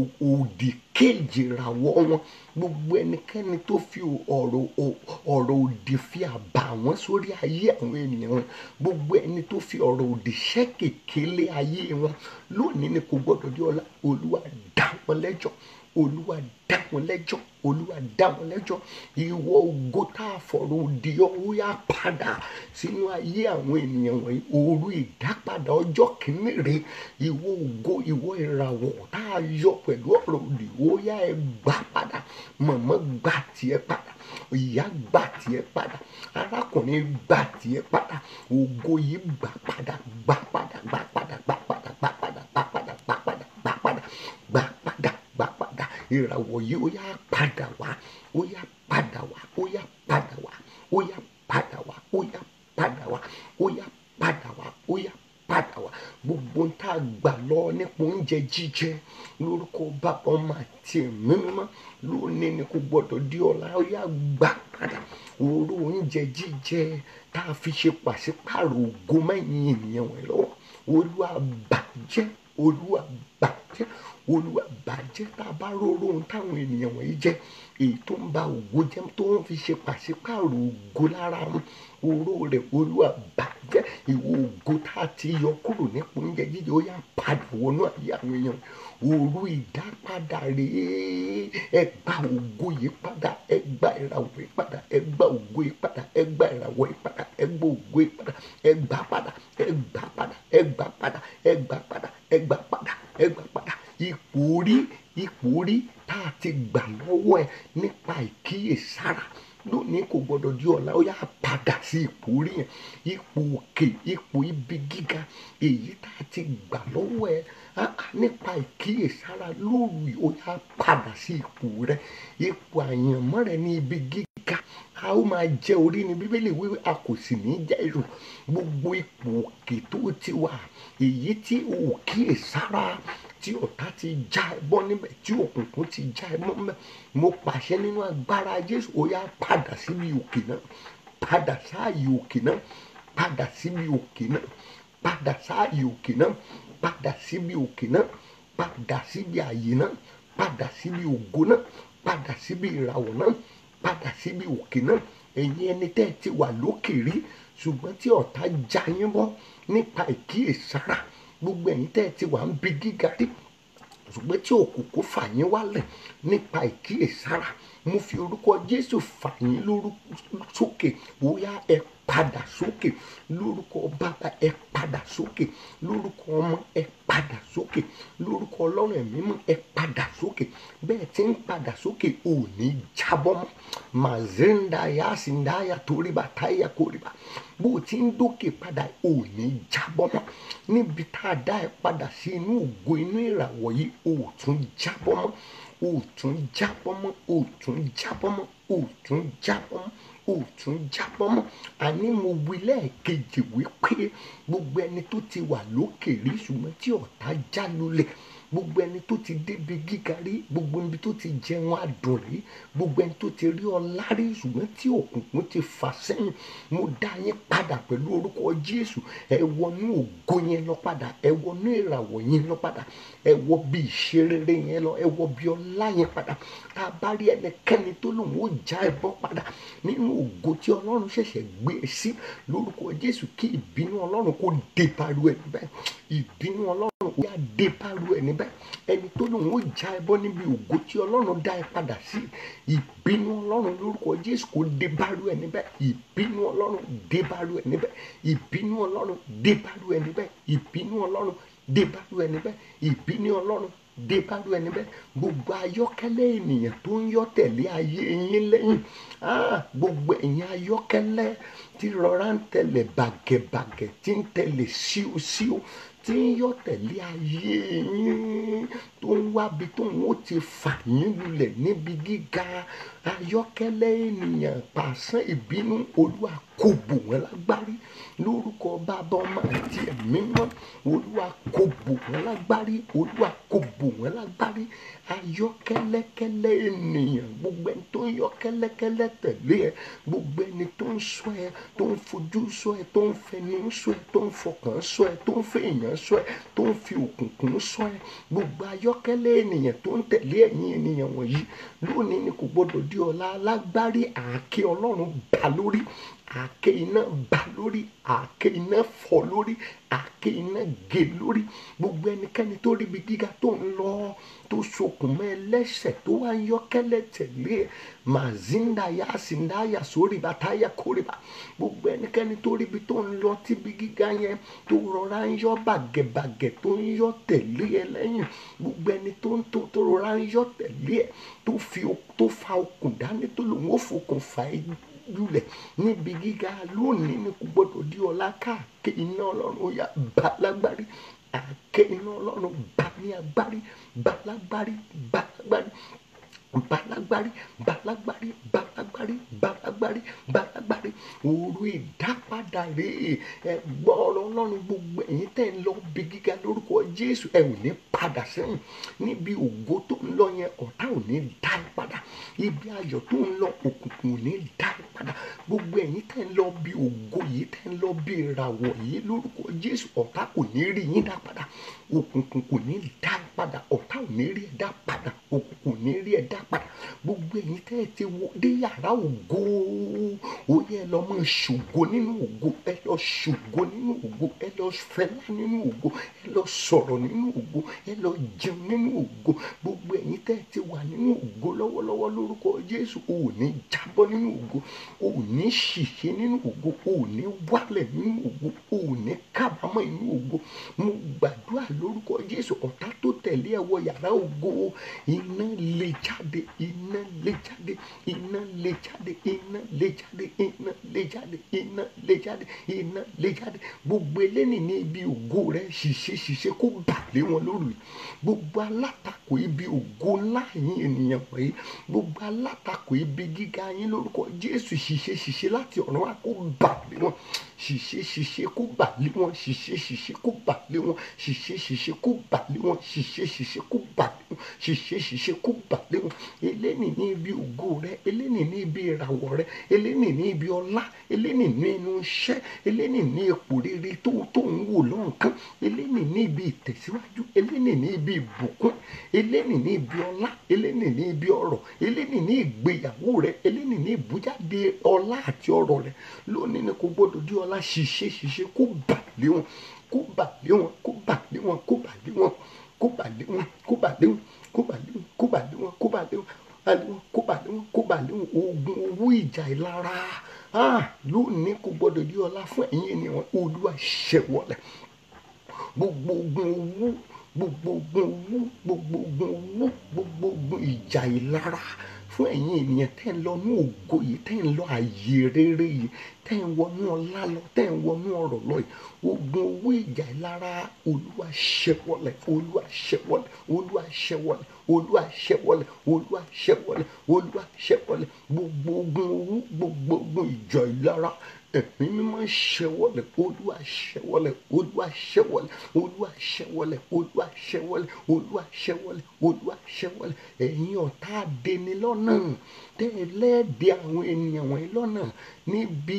òdì kéèjì ràwọ̀ wọn gbogbo ẹnikẹ́ni tó fi ọ̀rọ̀ ọ̀rọ̀ òdì fi àbà wọn sórí ayé àwọn ènìyàn wọn gbogbo ẹni tó fi ọ̀rọ̀ òdì ṣẹ́ kékeré ayé wọn lónìí ni kò gbọ́dọ̀ di ọ̀la olúwa dá wọn lẹ́jọ́ olúwa dá wọn lẹ́jọ́ olúwa dá wọn lẹ́jọ́ ìwọ ògo tá a fọ̀rọ̀ òdì ọ̀hún yá padà sínú ayé àwọn ènìyàn wọ̀nyí òru ìdápadà ọjọ́ kìíní rè ìwọ ògo ìwọ ìràwọ̀ tá a yọ pẹ̀lú ọ̀rọ̀ òdì ó yá ẹ gbà padà mọ̀mọ́ gbà tiẹ̀ padà ìyá gbà tiẹ̀ padà arákùnrin gbà tiẹ̀ padà ògo yìí gbà padà gbà padà gbà padà gbà padà gbà padà gbà padà gbà padà gbà padà gbà padà gbà padà ìràwọ̀ yìí ó yá padà wá ó yá padà wá ó yá padà wá ó yá padà wá ó ó yá padà wá gbogbo ń tá a gbà lọ nípa oúnjẹ jíjẹ lórúkọ bàbá ọmọ àti ẹ̀mí mímọ́ lónìí ni kò gbọdọ̀ di ọ̀la ó yá gbà padà òru oúnjẹ jíjẹ tá a fi ṣe pàṣípààrọ̀ ògo mẹ́yìn ènìyàn wọ̀nyí lọ́wọ́ olúwa bàjẹ́ olúwa bàjẹ́ olúwa bàjẹ́ tá a bá róró ohun táwọn ènìyàn wọ̀nyí jẹ́ èyí tó ń ba ògo jẹ́ tó ń fi ṣe pàṣípààrọ̀ ògo lára wọn oró rẹ̀ olúwa bàjẹ́ ìwọ ògo tá a ti yọ kúrò nípa oúnjẹ jíjẹ ó yá padà wọnú àyè àwọn èèyàn òru ìdápadà rèé ẹ gba ògo yìí padà ẹ gba ìràwọ̀ yìí padà ẹ gba ògo yìí padà ẹ gba ìràwọ̀ yìí padà ẹ gba ògo yìí padà ẹ gbà padà ẹ gbà padà ẹ gbà padà ẹ gbà padà ẹ gbà padà ẹ gbà padà ipò orí ipò orí tá a ti gbà lọ́wọ́ ẹ nípa ìkíyèsára lónìí kò gbọdọ̀ di ọ̀la ó yá padà sí ipò orí yẹn ipò òkè ipò ibi gíga èyí tá a ti gbà lọ́wọ́ ẹ nípa ìkíyèsára lóru yìí ó yá padà sí ipò rẹ ipò àyànmọ́ rẹ ní ibi gíga a ó máa jẹ orí ni bíbélì wíwí a kò sì ní jẹ ìrù gbogbo ipò òkè tó ti wà èyí tí o ò kíyèsára tí ọ̀tá ti já ẹ bọ́ níbẹ̀ tí òkùnkùn ti já ẹ mọ́ níbẹ̀ mo pàṣẹ nínú agbára jésù ó yá padà síbi òkè náà padà sáàyè òkè náà padà síbi òkè náà padà sáàyè òkè náà padà síbi òkè náà padà síbi àyè náà padà síbi ògo náà padà síbi ìràwọ̀ náà padà síbi òkè náà ẹ̀yin ẹni tẹ́ ẹ ti wà lókè rí ṣùgbọ́n tí ọ̀tá já yín bọ́ nípa ìkíyèsára gbogbo ẹ̀yin tẹ́ ẹ ti wà ń bi gíga rí ṣùgbọ́n tí òkùnkùn fà yín wálẹ̀ nípa ìkíyèsára mo fi orúkọ jésù fà yín lórúkọ sókè bóyá ẹ padà sókè lórúkọ bàbá ẹ padà sókè lórúkọ ọmọ ẹ padà sókè lórúkọ ọlọ́run ẹ̀mí mọ́ ẹ padà sókè bẹ́ẹ̀ tí ń padà sókè ò ní jábọ́ mọ́ màzíńdàyà síńdàyà toríba táyà kórìbà bó o ti ń dókè padà ò ní jábọ́ mọ́ níbi tá a dá ẹ padà sí inú ògo inú ìràwọ̀ yìí ò tún jábọ́ mọ́ ò tún jábọ́ mọ́ ò tún jábọ́ mọ́ ò tún jábọ́ mọ́ ò tún jábọ́ mọ́ àní mo wí lẹ́ẹ̀kejì wípé gbogbo ẹni tó ti wà lókè rí ṣùgbọ́n tí ọ̀tá já lulẹ̀ gbogbo ẹni tó ti débi gíga rí gbogbo ẹni tó ti jẹun adùn rí gbogbo ẹni tó ti rí ọlá rí ṣùgbọ́n tí òkùnkùn ti fà sẹ́yìn mo dá yín padà pẹ̀lú orúkọ jésù ẹ wọnú ògo yẹn lọ padà ẹ wọnú ìràwọ̀ yẹn lọ padà ẹ wọ bí ìṣerere yẹn lọ ẹ wọ bí ọlá yẹn padà tá a bá rí ẹnikẹ́ni tó lòun ó já ẹ bọ́ padà nínú ògo tí ọlọ́run ṣẹ̀ṣẹ̀ gbé e sí lórúkọ jésù kí ìbínú ọlọ́run kó dé paru ẹ níbẹ̀ ìbínú ọlọ́run ó yá dé paru ẹ níbẹ̀ ẹni tó lòun ó já ẹ bọ́ níbi ògo tí ọlọ́run dá ẹ padà sí ìbínú ọlọ́run lórúkọ jésù kó dé paru ẹ níbẹ̀ ìbínú ọlọ́run dé paru ẹ níbẹ̀ ìbínú ọlọ́run dé paru ẹ níbẹ̀ ìbínú ọlọ́run dé paru ẹ níbẹ̀ ìbínú ọlọ́run dé bárú ẹni bẹ́ẹ̀ gbogbo ayọ́kẹ́lẹ́ ènìyàn tó ń yọ́ tẹ̀lé ayé yín lẹ́yìn gbogbo ẹ̀yin ayọ́kẹ́lẹ́ tí rọra ń tẹ̀lé bàgẹ̀bàgẹ̀ tí ń tẹ̀lé síosío tí ń yọ́ tẹ̀lé ayé yín tó ń wábi tó ń ó ti fà yín lulẹ̀ níbi gíga ayọ́kẹ́lẹ́ ènìyàn pàṣán ìbínú olúwa kò bò wọ́n lágbárí lórúkọ bàbá ọmọ àti ẹ̀mí mọ́ olúwa kò bò wọ́n lágbárí olúwa kò bò wọ́n lágbárí ayọ́kẹ́lẹ́kẹ́lẹ́ ènìyàn gbogbo ẹni tó ń yọ kẹ́lẹ́kẹ́lẹ́ tẹ̀lé ẹ gbogbo ẹni tó ń sọ ẹ tó ń fojú sọ ẹ tó ń fẹnu sọ ẹ tó ń fọkàn sọ ẹ tó ń fèèyàn sọ ẹ tó ń fi òkùnkùn sọ ẹ gbogbo ayọ́kẹ́lẹ́ ènìyàn tó ń tẹ̀lé ẹ̀yin ènìyàn wọ̀nyí lónìí ni kò gbọdọ̀ di ọ̀la alágbárí àáké ọlọ́run bá lórí àáké iná bá lórí àáké iná fọ́ lórí àáké iná gé lórí gbogbo ẹnikẹ́ni tó ríbi gíga tó ń lọ tó sokùn mọ́ ẹlẹ́sẹ̀ tó wá ń yọ́kẹ́lẹ́ tẹ̀lé màzíndàyà síndàyà sórí bàtáyà kórìbà gbogbo ẹnikẹ́ni tó ríbi tó ń lọ tíbi gíga yẹn tó rọra ń yọ́ bàgẹ̀bàgẹ̀ tó ń yọ́ tẹ̀lé ẹ lẹ́yìn gbogbo ẹni tó ń tó tó rọra ń yọ́ tẹ̀lé ẹ tó fi tó fa okùn dání tó lòun ó fokùn fà é lulẹ̀ níbi gíga lónìí ni kò gbọdọ̀ di ọ̀la káàkiri iná ọlọ́run ó yá bá lágbárí àké iná ọlọ́run bá ní agbárí bá lágbárí bá lágbárí balagbari balagbari balagbari balagbari balagbari òru ìdápadà rèé ẹ gbọ́ ọ̀rọ̀ ọlọ́run gbogbo ẹ̀yin tẹ́ ń lọ bí gíga lórúkọ jésù ẹ ò ní padà sẹ́yìn níbi ògo tó ń lọ yẹn ọ̀tá ò ní dá ẹ padà ibi ayọ̀ tó ń lọ òkùnkùn ò ní dá ẹ padà gbogbo ẹ̀yin tẹ́ ń lọ bí ògo yìí tẹ́ ń lọ bí ìràwọ̀ yìí lórúkọ jésù ọ̀tá kò ní rí yín dá padà òkùnkùn kò ní dá ẹ padà ọ̀tá ò ní rí ẹ dá padà òkùnkùn ò ní rí ẹ dá padà gbogbo ẹ̀yin tẹ́ ẹ ti wọ dé yàrá ògo ó yẹ ẹ lọ mọ ṣògo nínú ògo ẹ lọ ṣògo nínú ògo ẹ lọ fẹlá nínú ògo ẹ lọ sọ̀rọ̀ nínú ògo ẹ lọ jẹun nínú ògo gbogbo ẹ̀yin tẹ́ ẹ ti wà nínú ògo lọ́wọ́lọ́wọ́ lórúkọ jésù o ò ní jábọ́ nínú ògo o ò ní ṣìṣe nínú ògo o ò ní wálẹ̀ nínú ògo o ò ní kábàámọ̀ nínú ògo mo gbàdúrà lórúkọ jésù ọ̀tá tó tẹ̀lé ẹ wọ yàrá ògo iná lè jáde iná lè jáde iná lè jáde iná lè jáde iná lè jáde iná lè jáde iná lè jáde gbogbo eléni ní ibi ògo rẹ ṣìṣe ṣìṣe kó bà lé wọn lórí gbogbo alátakò ibi ògo ńlá yín ènìyàn wọ̀nyí gbogbo alátakò ibi gíga yín lórúkọ jésù ṣìṣe ṣìṣe láti ọ̀run wá kó bà lé wọn ṣìṣe ṣìṣe kó bà lé wọn ṣìṣe ṣìṣe kó bà lé wọn ṣìṣe ṣìṣe kó bà lé wọn ṣìṣe ṣìṣe kó bà lé wọn ṣìṣe ṣìṣe kó bà lé wọn eléni ní ibi ògo rẹ eléni ní ibi ìràwọ̀ rẹ eléni ní ibi ọlá eléni ní inú iṣẹ́ eléni ní ipò rere tó tó ń wò lọ́nkán eléni ní ibi ìtẹ̀síwájú eléni ní ibi ìbùkún eléni ní ibi ọlá eléni ní ibi ọrọ̀ eléni ní ìgbéyàwó rẹ eléni ní ìbújáde ọlá àti ọrọ̀ rẹ lónìí ni kò gbọdọ̀ di ọlá ṣìṣe ṣìṣe kó bà lé wọn kó bà lé wọn kó bà lé wọn kó bà lé wọn kó bà lé wọn kó bà lé wọn kó bà lé wọn kó bà lé wọn kó bà lé wọn kó bà lé wọn kó bà lé wọn ogun owó ìjà ìlara lónìí kò gbọdọ̀ di ọlá fún ẹ̀yin ènìyàn olúwa ṣẹ̀wọ̀lẹ̀ gbogbo ogun owó gbogbo ogun owó gbogbo ogun owó gbogbo ogun ìjà ìlara fún ẹ̀yin ènìyàn tẹ́ ń lọ ní ògo yìí tẹ́ ń lọ àyè rere yìí tẹ́ ń wọnú ọlá lọ tẹ́ ń wọnú ọrọ̀ lọ yìí ogun owó ìjà ìlara olúwa ṣẹwọlẹ̀ olúwa ṣẹwọlẹ̀ olúwa ṣẹwọlẹ̀ olúwa ṣẹwọlẹ̀ olúwa ṣẹwọlẹ̀ olúwa ṣẹwọlẹ̀ gbogbo ogun owó gbogbo ogun ìjà ìlara ẹ̀mí mímọ́ ṣẹwọlẹ̀ olúwa ṣẹwọlẹ̀ olúwa ṣẹwọlẹ̀ olúwa ṣẹwọlẹ̀ olúwa ṣẹwọlẹ̀ olúwa ṣẹwọlẹ̀ olúwa ṣẹwọlẹ̀ ẹ̀yin ọ̀tá adẹni lọ́nà tẹ́lẹ̀dẹ̀ àwọn ènìyàn wọ̀nyí lọ́nà níbi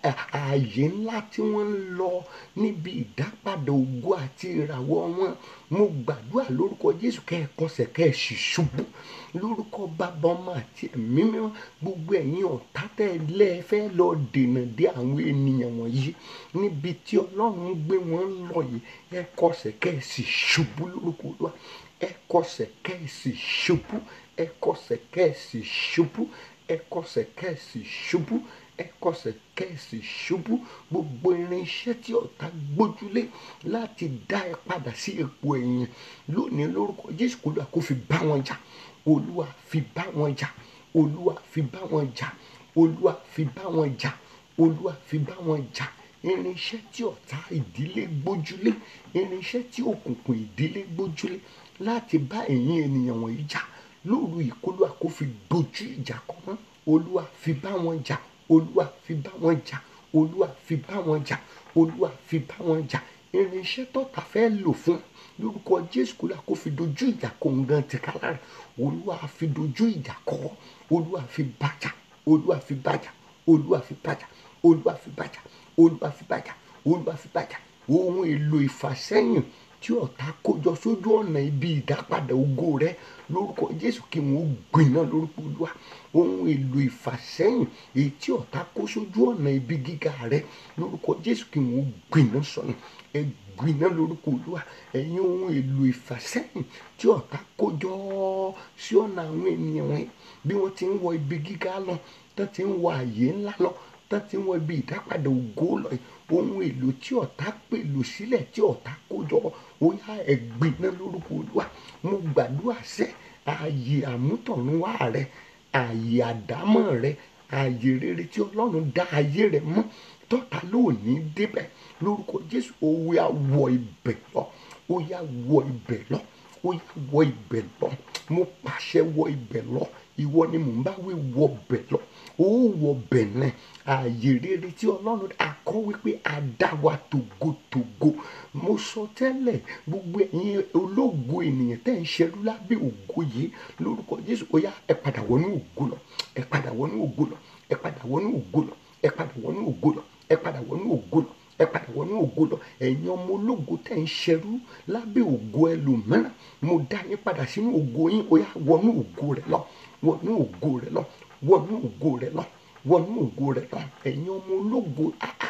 ààyè ńlá tí wọ́n ń lọ níbi ìdápadà ògo àti ìràwọ̀ wọn mo gbàdúrà lórúkọ jésù kẹ́ ẹ kọsẹ̀ kẹ́ ẹ sì ṣubú lórúkọ bàbá ọmọ àti ẹ̀mí mímọ́ gbogbo ẹ̀yin ọ̀tá tẹ́lẹ̀ fẹ́ lọ dènà dé àwọn ènìyàn wọ̀nyí níbi tí ọlọ́run gbé wọn lọ yìí ẹ kọsẹ̀ kẹ́ ẹ sì ṣubú lórúkọ olúwa ẹ kọsẹ̀ kẹ́ ẹ sì ṣubú ẹ kọsẹ̀ kẹ́ ẹ sì ṣubú ẹ kọsẹ̀ kẹ́ ẹ sì ṣubú ẹ kọsẹ̀ kẹ́ ẹ sì ṣubú gbogbo irinṣẹ́ tí ọ̀tá gbójúlé láti dá ẹ padà sí ipò ẹ̀yìn lónìí lórúkọ jésù kò lóa kó fi bá wọn jà olúwa fi bá wọn jà olúwa fi bá wọn jà olúwa fi bá wọn jà olúwa fi bá wọn jà irinṣẹ́ tí ọ̀tá ìdílé gbójúlé irinṣẹ́ tí òkùnkùn ìdílé gbójúlé láti bá ẹ̀yin ènìyàn wọ̀nyí jà lóru ìkólú àkófi dojú ìjà kọ wọn olúwa fi bá wọn jà olúwa fi bá wọn jà olúwa fi bá wọn jà olúwa fi bá wọn jà irinṣẹ́ tọ́ta fẹ́ lò fún lórúkọ jésù kólú àkófi dojú ìjà kọ nǹkan tìkára rẹ̀ olúwa fi dojú ìjà kọ olúwa fi bàjà olúwa fi bàjà olúwa fi bàjà olúwa fi bàjà olúwa fi bàjà olúwa fi bàjà ohun èlò ìfàsẹ́yìn tí ọ̀tá kójọ sójú ọ̀nà ibi ìdápadà ògo rẹ lórúkọ jésù kí wọn ó gbiná lórúkọ olúwa ohun èlò ìfàsẹ́yìn èyí tí ọ̀tá kó sójú ọ̀nà ibi gíga rẹ lórúkọ jésù kí wọn ó gbiná sọnù ẹ gbiná lórúkọ olúwa ẹ̀yin ohun èlò ìfàsẹ́yìn tí ọ̀tá kójọ sí ọ̀nà àwọn ènìyàn wọn bí wọ́n ti ń wọ ibi gíga lọ tó ti ń wọ àyè ńlá lọ tó ti ń wọ ibi ìdápadà ògo lọ ohun èlò tí ọ̀tá pèlò sílẹ̀ tí ọ̀tá kójọ ó yá ẹ̀gbin náà lórúkọ olúwa mo gbàdúrà sẹ́ ààyè àmútọ̀runwá rẹ ààyè àdámọ̀ rẹ ààyè rere tí ọlọ́run dá ayé rẹ mọ́ tọ́ta lóòní débẹ̀ lórúkọ jésù ó yá wọ ibẹ̀ lọ ó yá wọ ibẹ̀ lọ ó yá wọ ibẹ̀ lọ mo pàṣẹ wọ ibẹ̀ lọ ìwọ ni mò ń bá wí wọ bẹ̀ lọ ó wọ bẹ̀ náà ààyè rere tí ọlọ́run akọ́ wípé a dá wa tògótògó mo sọ tẹ́lẹ̀ gbogbo ẹ̀yin ológo ènìyàn tẹ́ ń ṣerú lábẹ́ ògo yìí lórúkọ jésù ó yá ẹ padà wọnú ògo lọ ẹ padà wọnú ògo lọ ẹ padà wọnú ògo lọ ẹ padà wọnú ògo lọ ẹ padà wọnú ògo lọ ẹ padà wọnú ògo lọ ẹ̀yin ọmọ ológo tẹ́ ń ṣerú lábẹ́ ògo ẹlòmíràn mo dá yín padà sínú ògo yín ó yá wọnú ògo rẹ lọ wọnú ògo rẹ lọ wọnú ògo rẹ lọ wọnú ògo rẹ lọ ẹ̀yin ọmọ ológo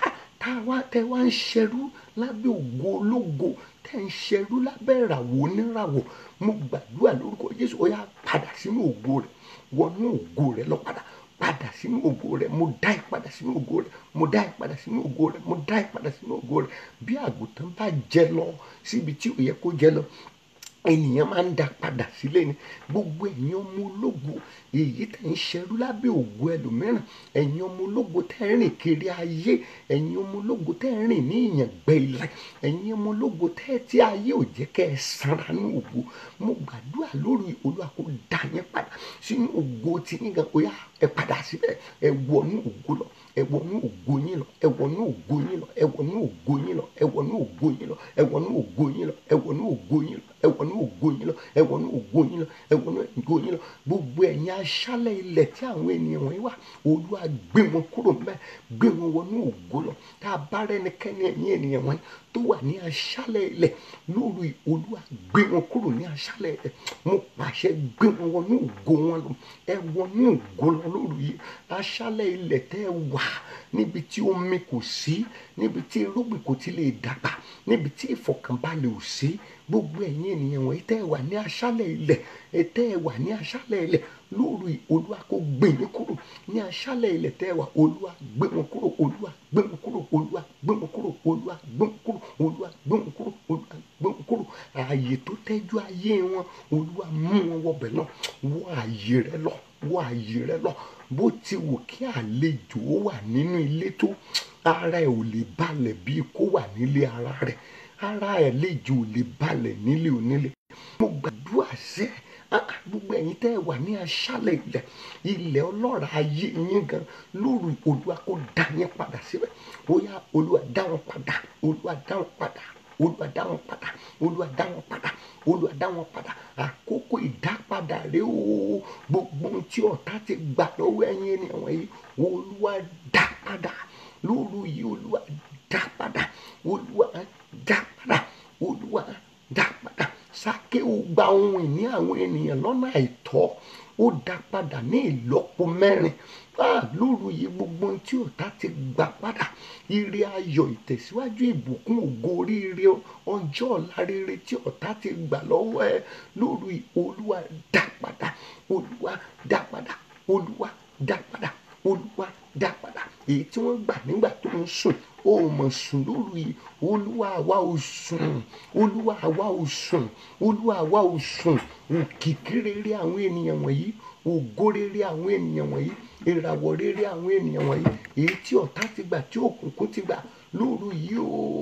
tá a wá tẹ́ wá ń ṣerú lábẹ́ ògo ológo tẹ́ ń ṣerú lábẹ́ ìràwọ̀ oníràwọ̀ mo gbàdúrà lórúkọ Jésù ó yá padà sínú ògo rẹ wọnú ògo rẹ lọ padà padà sínú ògo rẹ mo dá ẹ padà sínú ògo rẹ mo dá ẹ padà sínú ògo rẹ mo dá ẹ padà sínú ògo rẹ bí àgùntàn bá jẹ lọ síbi tí ò yẹ kó jẹ lọ ènìyàn máa ń da padà sílé ni gbogbo ẹ̀yin ọmọ ológo èyí tẹ̀ ń ṣerú lábẹ́ ògo ẹlòmíràn ẹ̀yin ọmọ ológo tẹ̀ ń rìn kiri ayé ẹ̀yin ọmọ ológo tẹ̀ ń rìn ní ìyàngbẹ́ ilẹ̀ ẹ̀yin ọmọ ológo tẹ̀ tí ayé ò jẹ́ kẹ́ ẹ sanra ní ògo mo gbàdúrà lórí Olúwa kó dá yín padà sínú ògo tí yín gan ó yá ẹ padà síbẹ̀ ẹ wọnú ògo lọ ẹ wọnú ògo yín lọ ẹ wọnú ògo yín lọ ẹ wọnú ògo yín lọ ẹ wọnú ògo yín lọ ẹ wọnú ògo yín lọ ẹ wọnú ògo yín lọ ẹ wọnú ògo yín lọ ẹ wọnú ògo yín lọ ẹ wọnú ògo yín lọ gbogbo ẹ̀yin aṣálẹ̀ ilẹ̀ tí àwọn ènìyàn wọ̀nyí wà olúwa gbé wọn kúrò mẹ́ gbé wọn wọnú ògo lọ tá a bá rẹ́nikẹ́ni ẹ̀yin ènìyàn wọ̀nyí tó wà ní aṣálẹ̀ ilẹ̀ lóru olúwa gbé wọn kúrò ní aṣálẹ̀ ilẹ̀ mo pàṣẹ gbé wọn wọnú ògo wọn lọ ẹ wọnú ògo lọ lóru yìí aṣálẹ̀ ilẹ̀ tẹ́ ẹ wà níbi tí omi kò sí níbi tí irúgbìn kò ti lè dàgbà níbi tí ìfọ̀kànbalẹ̀ ò sí gbogbo ẹ̀yin ènìyàn wọ̀nyí tẹ́ ẹ wà ní aṣálẹ̀ ilẹ̀ ẹ tẹ́ ẹ wà ní aṣálẹ̀ ilẹ̀ lóru olúwa kó gbé yín kúrò ní aṣálẹ̀ ilẹ̀ tẹ́ ẹ wà olúwa gbé wọn kúrò olúwa gbé wọn kúrò olúwa gbé wọn kúrò olúwa gbé wọn kúrò olúwa gbé wọn kúrò olúwa gbé wọn kúrò ààyè tó tẹ́jú ayé wọn olúwa mú wọn wọbẹ̀ lọ wọ ààyè rẹ lọ wọ ààyè rẹ lọ bó ti wù kí àlejò wà nínú ilé tó ara ẹ̀ ò lè balẹ̀ bíi kó wà nílé ara rẹ̀ ara ẹ̀ lejò ò lè balẹ̀ nílé onílé mo gbàdúrà sẹ́ gbogbo ẹ̀yin tẹ́ ẹ wà ní aṣálẹ̀ ilẹ̀ ilẹ̀ ọlọ́ra ayé yín gan lóru olúwa kó dá yín padà síbẹ̀ ó yá olúwa dá wọn padà olúwa dá wọn padà olúwa dá wọn padà olúwa dá wọn padà olúwa dá wọn padà àkókò ìdápadà rẹ o gbogbo ohun tí ọ̀tá ti gbà lọ́wọ́ ẹ̀yin ènìyàn wọ̀nyí olúwa dá padà lóru yìí olúwa dá padà olúwa dá padà olúwa dá padà sákéwù gba ohun ìní àwọn ènìyàn lọ́nà àìtọ́ ó dá padà ní ìlọ́po mẹ́rin lóru yìí gbogbo ohun tí ọ̀tá ti gbà padà ire ayọ̀ ìtẹ̀síwájú ìbùkún ògo oríire ọjọ́ ọ̀la rere tí ọ̀tá ti gbà lọ́wọ́ ẹ lóru yìí olúwa dá padà olúwa dá padà olúwa dá padà olúwa dá padà èyí tí wọ́n gbà nígbà tó ń sùn ó mọ̀ sùn lóru yìí olúwa àwa ò sùn olúwa àwa ò sùn olúwa àwa ò sùn òkìkí rere àwọn ènìyàn wọ̀nyí ògo rere àwọn ènìyàn wọ̀nyí ìràwọ̀ rere àwọn ènìyàn wọ̀nyí èyí tí ọ̀tá ti gbà tí òkùnkùn ti gbà lóru yìí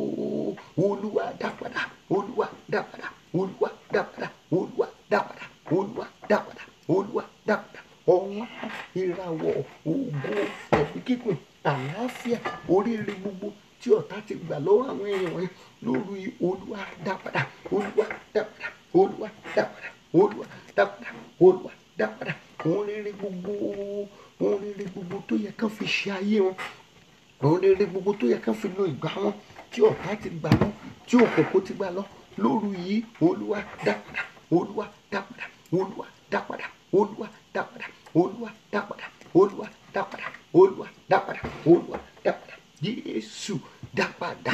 o olúwa dá padà olúwa dá padà olúwa dá padà olúwa dá padà olúwa dá padà olúwa dá padà ọlá ìràwọ̀ ògo ẹ̀mí kíkùn àlàáfíà oríire gbogbo tí ọ̀tá ti gbà lọ́wọ́ àwọn èèyàn wọ̀nyí lóru yìí olúwa dá padà olúwa dá padà olúwa dá padà olúwa dá padà olúwa dá padà òun rere gbogbo òun rere gbogbo tó yẹ kán fi ṣe ayé wọn òun rere gbogbo tó yẹ kán fi lo ìgbà wọn tí ọ̀tá ti gbà lọ tí òkòkò ti gbà lọ lóru yìí olúwa dá padà olúwa dá padà olúwa dá padà olúwa dá padà olúwa dá padà olúwa dá padà olúwa dá padà olúwa dá padà jésù dá padà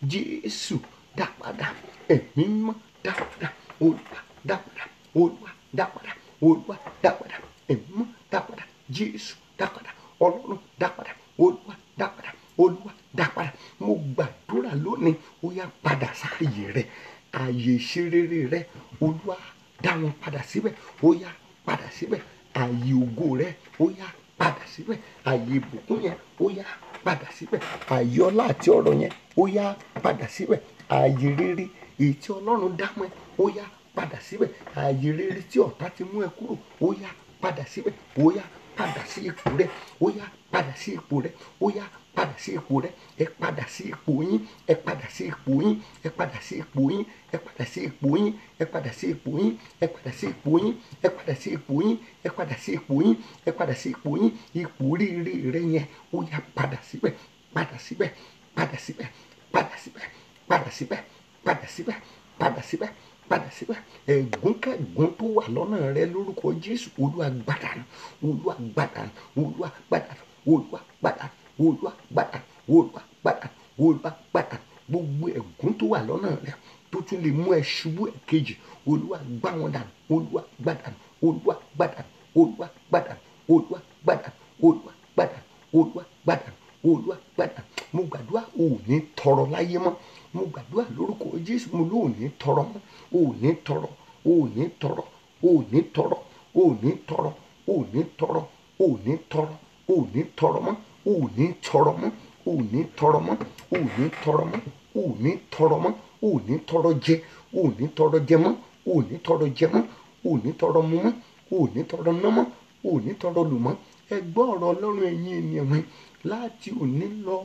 jésù dá padà ẹ̀mí mọ́ dá padà olúwa dá padà olúwa dá padà olúwa dá padà ẹ̀mí mọ́ dá padà jésù dá padà ọlọ́run dá padà olúwa dá padà olúwa dá padà mo gbàdúrà lónìí ó yá padà sáàyè rẹ ààyè ìṣerere rẹ olúwa dá wọn padà síbẹ̀ ó yá padà síbẹ̀ ààyè ògo rẹ ó yá padà síbẹ̀ ààyè ìbùkún yẹn ó yá padà síbẹ̀ ààyè ọlá àti ọrọ̀ yẹn ó yá padà síbẹ̀ ààyè rere èyí tí ọlọ́run dá mọ́ ẹ ó yá padà síbẹ̀ ààyè rere tí ọ̀tá ti mú ẹ kúrò ó yá padà síbẹ̀ ó yá padà sí ipò rẹ ó yá padà sí ipò rẹ ó yá padà sí ipò rẹ ẹ padà sí ipò yín ẹ padà sí ipò yín ẹ padà sí ipò yín ẹ padà sí ipò yín ẹ padà sí ipò yín ẹ padà sí ipò yín ẹ padà sí ipò yín ẹ padà sí ipò yín ẹ padà sí ipò yín ipò rere rẹ yẹn ó yá padà síbẹ̀ padà síbẹ̀ padà síbẹ̀ padà síbẹ̀ padà síbẹ̀ padà síbẹ̀ padà síbẹ̀ padà síbẹ̀ ẹ̀gún kẹ́gún tó wà lọ́nà rẹ lórúkọ Jésù Olúwa gbàdánù Olúwa gbàdánù Olúwa gbàdánù Olúwa gbàdánù Olúwa gbàdánù Olúwa gbàdánù Olúwa gbàdánù gbogbo ẹ̀gún tó wà lọ́nà rẹ tó tún lè mú ẹ ṣubú ẹ kejì Olúwa gbá wọn dànù Olúwa gbàdánù Olúwa gbàdánù Olúwa gbàdánù Olúwa gbàdánù Olúwa gbàdánù Olúwa gbàdánù Olúwa gbàdánù mo gbàdúrà ò ní tọrọ láyé mọ́ mo gbàdúrà lórúkọ Jésù mo ló ò ní tọrọ mọ́ ò ní tọrọ ò ní tọrọ ò ní tọrọ ò ní tọrọ ò ní tọrọ ò ní tọrọ ò ní tọrọ mọ́ ò ní tọrọ mọ́ ò ní tọrọ mọ́ ò ní tọrọ mọ́ ò ní tọrọ mọ́ ò ní tọrọ jẹ ò ní tọrọ jẹ mọ́ ò ní tọrọ jẹ mọ́ ò ní tọrọ mu mọ́ ò ní tọrọ ná mọ́ ò ní tọrọ lù mọ́ ẹ gbọ́ ọ̀rọ̀ Ọlọ́run ẹ̀yin ènìyàn mi láti òní lọ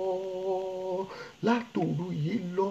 látòru yìí lọ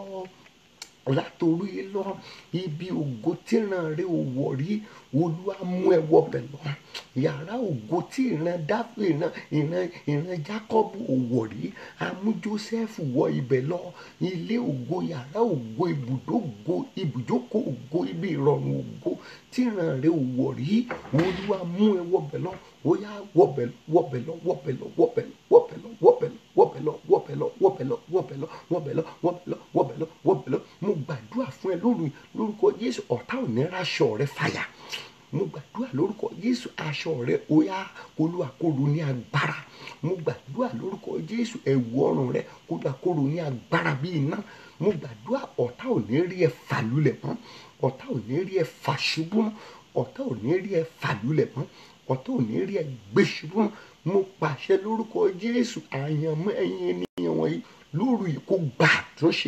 látòru yìí lọ ibi ògo tíran rẹ ò wọ̀ rí olúwa mú ẹ wọbẹ̀ lọ yàrá ògo tí ìran dáfí ìran ìran ìran jákọ́bù ò wọ̀ rí amú jósẹ́fù wọ ibẹ̀ lọ ilé ògo yàrá ògo ibùdó ògo ibùjókòó ògo ibi ìrọ̀rùn ògo tíran rẹ ò wọ̀ rí olúwa mú ẹ wọbẹ̀ lọ ó yá wọbẹ̀ wọbẹ̀ lọ wọbẹ̀ lọ wọbẹ̀ lọ wọbẹ̀ lọ wọbẹ̀ lọ wọbẹ̀ lọ wọbẹ̀ lọ wọbẹ̀ lọ wọbẹ̀ lọ wọbẹ̀ lọ wọbẹ̀ lọ wọbẹ̀ lọ wọbẹ̀ lọ mo gbàdúrà fún ẹ lóru lórúkọ Jésù ọ̀tá ò ní raṣọ rẹ fàyà mo gbàdúrà lórúkọ Jésù aṣọ rẹ ó yá Olúwa kó ru ní agbára mo gbàdúrà lórúkọ Jésù ẹ̀wù ọrùn rẹ Olúwa kó ru ní agbára bí iná mo gbàdúrà ọ̀tá ò ní rí ẹ fà lulẹ̀ mọ́ ọ̀tá ò ní rí ẹ fà ṣubú mọ́ ọ̀tá ò ní rí ẹ fà lulẹ̀ mọ́ ọ̀tá ò ní rí ẹ gbé ṣubú mọ́ mo pàṣẹ lórúkọ Jésù àyànmọ́ ẹ̀yin ènìyàn wọ̀nyí lóru yìí kó gbà àtúnṣe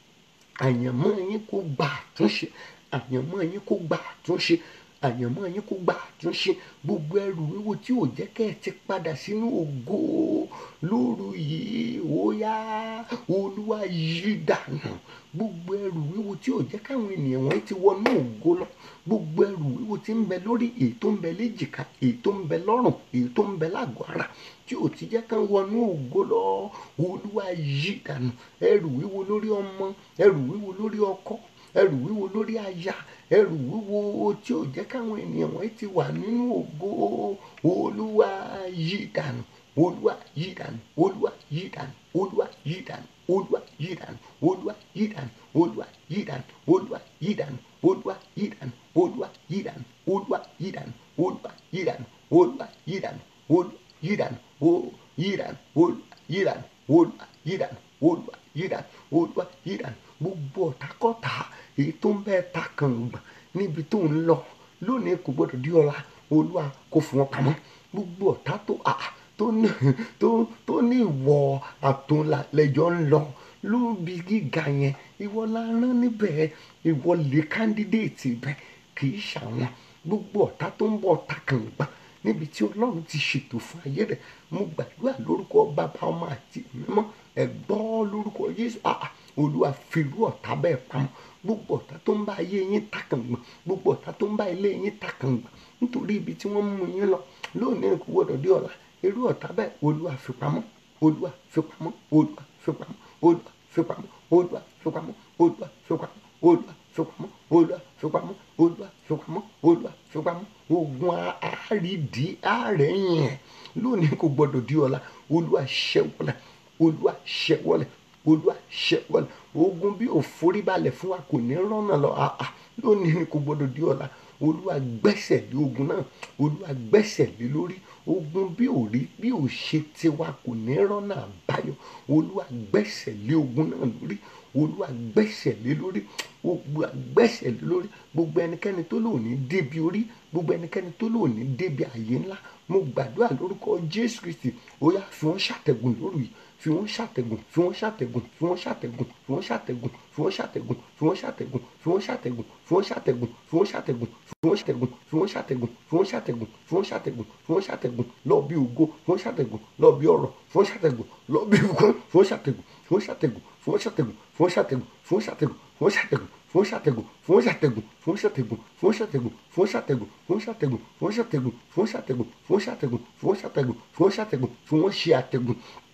àyànmọ́ yín kó gbà àtúnṣe àyànmọ́ yín kó gbà àtúnṣe àyànmọ́ yín kó gbà àtúnṣe gbogbo ẹrù wíwo tí ò jẹ́ kẹ́ ẹ ti padà sínú ògo lóru yìí ó yá olúwa yí dànù gbogbo ẹrù wíwo tí ò jẹ́ káwọn ènìyàn wọ́n ti wọnú ògo lọ gbogbo ẹrù wíwo tí ń bẹ lórí èyí tó ń bẹ léjìká èyí tó ń bẹ lọ́rùn èyí tó ń bẹ lágọ̀ọ́ ara tí ò ti jẹ́ kán wọnú ògo lọ olúwa yí dànù ẹrù wíwo lórí ọmọ ẹrù wíwo lórí ọkọ ẹrù wíwo lórí aya ẹrù wíwo tí ò jẹ́ káwọn ènìyàn wọ́n ti wà nínú ògo olúwa yí dànù olúwa yí dànù olúwa yí dànù olúwa yí dànù olúwa yí dànù olúwa yí dànù olúwa yí dànù olúwa yí dànù olúwa yí dànù olúwa yí dànù olúwa yí dànù olúwa yí dànù olúwa yí dànù olúwa yí dànù o yí dànù olúwa yí dànù olúwa yí dànù olúwa yí dànù olúwa yí dànù gbogbo ọ̀tàkọ́tà èyí tó ń bẹ́ẹ̀ ta kàngbọ̀n níbi tó ń lọ lónìí kò gbọdọ̀ di ọ̀la olúwa kò fún wọn pamọ́ gbogbo ọ̀tá tó à tó ní tó tó ní ìwọ àtúnlẹ̀jọ́ ń lọ lóbi gíga yẹn ìwọ la rán níbẹ̀ ìwọ lè kándídéètì bẹ́ẹ̀ kì í ṣàwọn gbogbo ọ̀tá tó ń bọ̀ ta kàngbọ̀n níbi tí ọlọ́run ti ṣètò fún ayé rẹ̀ mo gbàdúrà lórúkọ bàbá ọmọ àti mímọ́ ẹ̀gbọ́n lórúkọ Jésù àà olúwa fìrú ọ̀tá bẹ́ẹ̀ pamọ́ gbogbo ọ̀tá tó ń bá ayé yín takàngbọ̀n gbogbo ọ̀tá tó ń bá ilé yín takàngbọ̀n nítorí ibi tí wọ́n mú yín lọ lónìí kò gbọdọ̀ dé ọ̀la irú ọ̀tá bẹ́ẹ̀ olúwa fi pamọ́ olúwa fi pamọ́ olúwa fi pamọ́ olúwa fi pamọ́ olúwa fi pamọ́ olúwa fi pamọ́ olúwa fi pamọ́ olúwa fi pamọ́ olúwa fi pamọ́ olúwa fi pamọ́ ogun àárídì àárẹ̀yìn ẹ̀ lónìí kò gbọdọ̀ di ọ̀la olúwa ṣẹ́wọ́lẹ̀ olúwa ṣẹ́wọ́lẹ̀ olúwa ṣẹ́wọ́lẹ̀ ogun bí òforíbalẹ̀ fún wa kò ní rọ́nà lọ àà lónìí ni kò gbọdọ̀ di ọ̀la olúwa gbẹ́sẹ̀ lé ogun náà olúwa gbẹ́sẹ̀ lé lórí ogun bí ò rí bí ò ṣe tiwa kò ní rọ́nà àbáyọ olúwa gbẹ́sẹ̀ lé ogun náà lórí olúwa gbẹ́sẹ̀ lé lórí olúwa gbẹ́sẹ̀ lé lórí gbogbo ẹnikẹ́ni tó lò ní débi orí gbogbo ẹnikẹ́ni tó lò ní débi àyè ńlá mo gbàdúrà lórúkọ jésù kristi ó yá fi wọ́n ṣàtẹ̀gùn lórí yìí fi wọ́n ṣàtẹ̀gùn fi wọ́n ṣàtẹ̀gùn fi wọ́n ṣàtẹ̀gùn fi wọ́n ṣàtẹ̀gùn fi wọ́n ṣàtẹ̀gùn fi wọ́n ṣàtẹ̀gùn fi wọ́n ṣàtẹ̀gùn fi wọ́n ṣàtẹ̀gùn fi wọ́n ṣàtẹ̀gùn fi wọ́n ṣàtẹ̀gùn fi wọ́n ṣàtẹ̀gùn fi wọ́n ṣàtẹ̀gùn fi wọ́n ṣàtẹ̀gùn fi wọ́n ṣàtẹ̀gùn lọ bí ògo fi wọ́n ṣàtẹ̀gùn lọ bí ọrọ̀ fi wọ́n ṣàtẹ̀gùn lọ bí ògo fi wọ́n ṣàtẹ̀gùn fi wọ́n ṣàtẹ̀gùn fi wọ́n ṣàtẹ̀gùn fi wọ́n ṣàtẹ̀gùn fi wọ́n ṣàtẹ̀gùn fi wọ́n ṣàtẹ̀gùn fún ṣàtẹ̀gùn fún ṣàtẹ̀gùn fún ṣàtẹ̀gùn fún ṣàtẹ̀gùn fún ṣàtẹ̀gùn fún ṣàtẹ̀gùn fún ṣàtẹ̀gùn fún ṣàtẹ̀gùn fún ṣàtẹ̀gùn fún ṣàtẹ̀gùn fún ṣàtẹ̀gùn fún wọ́n ṣe àtẹ̀gùn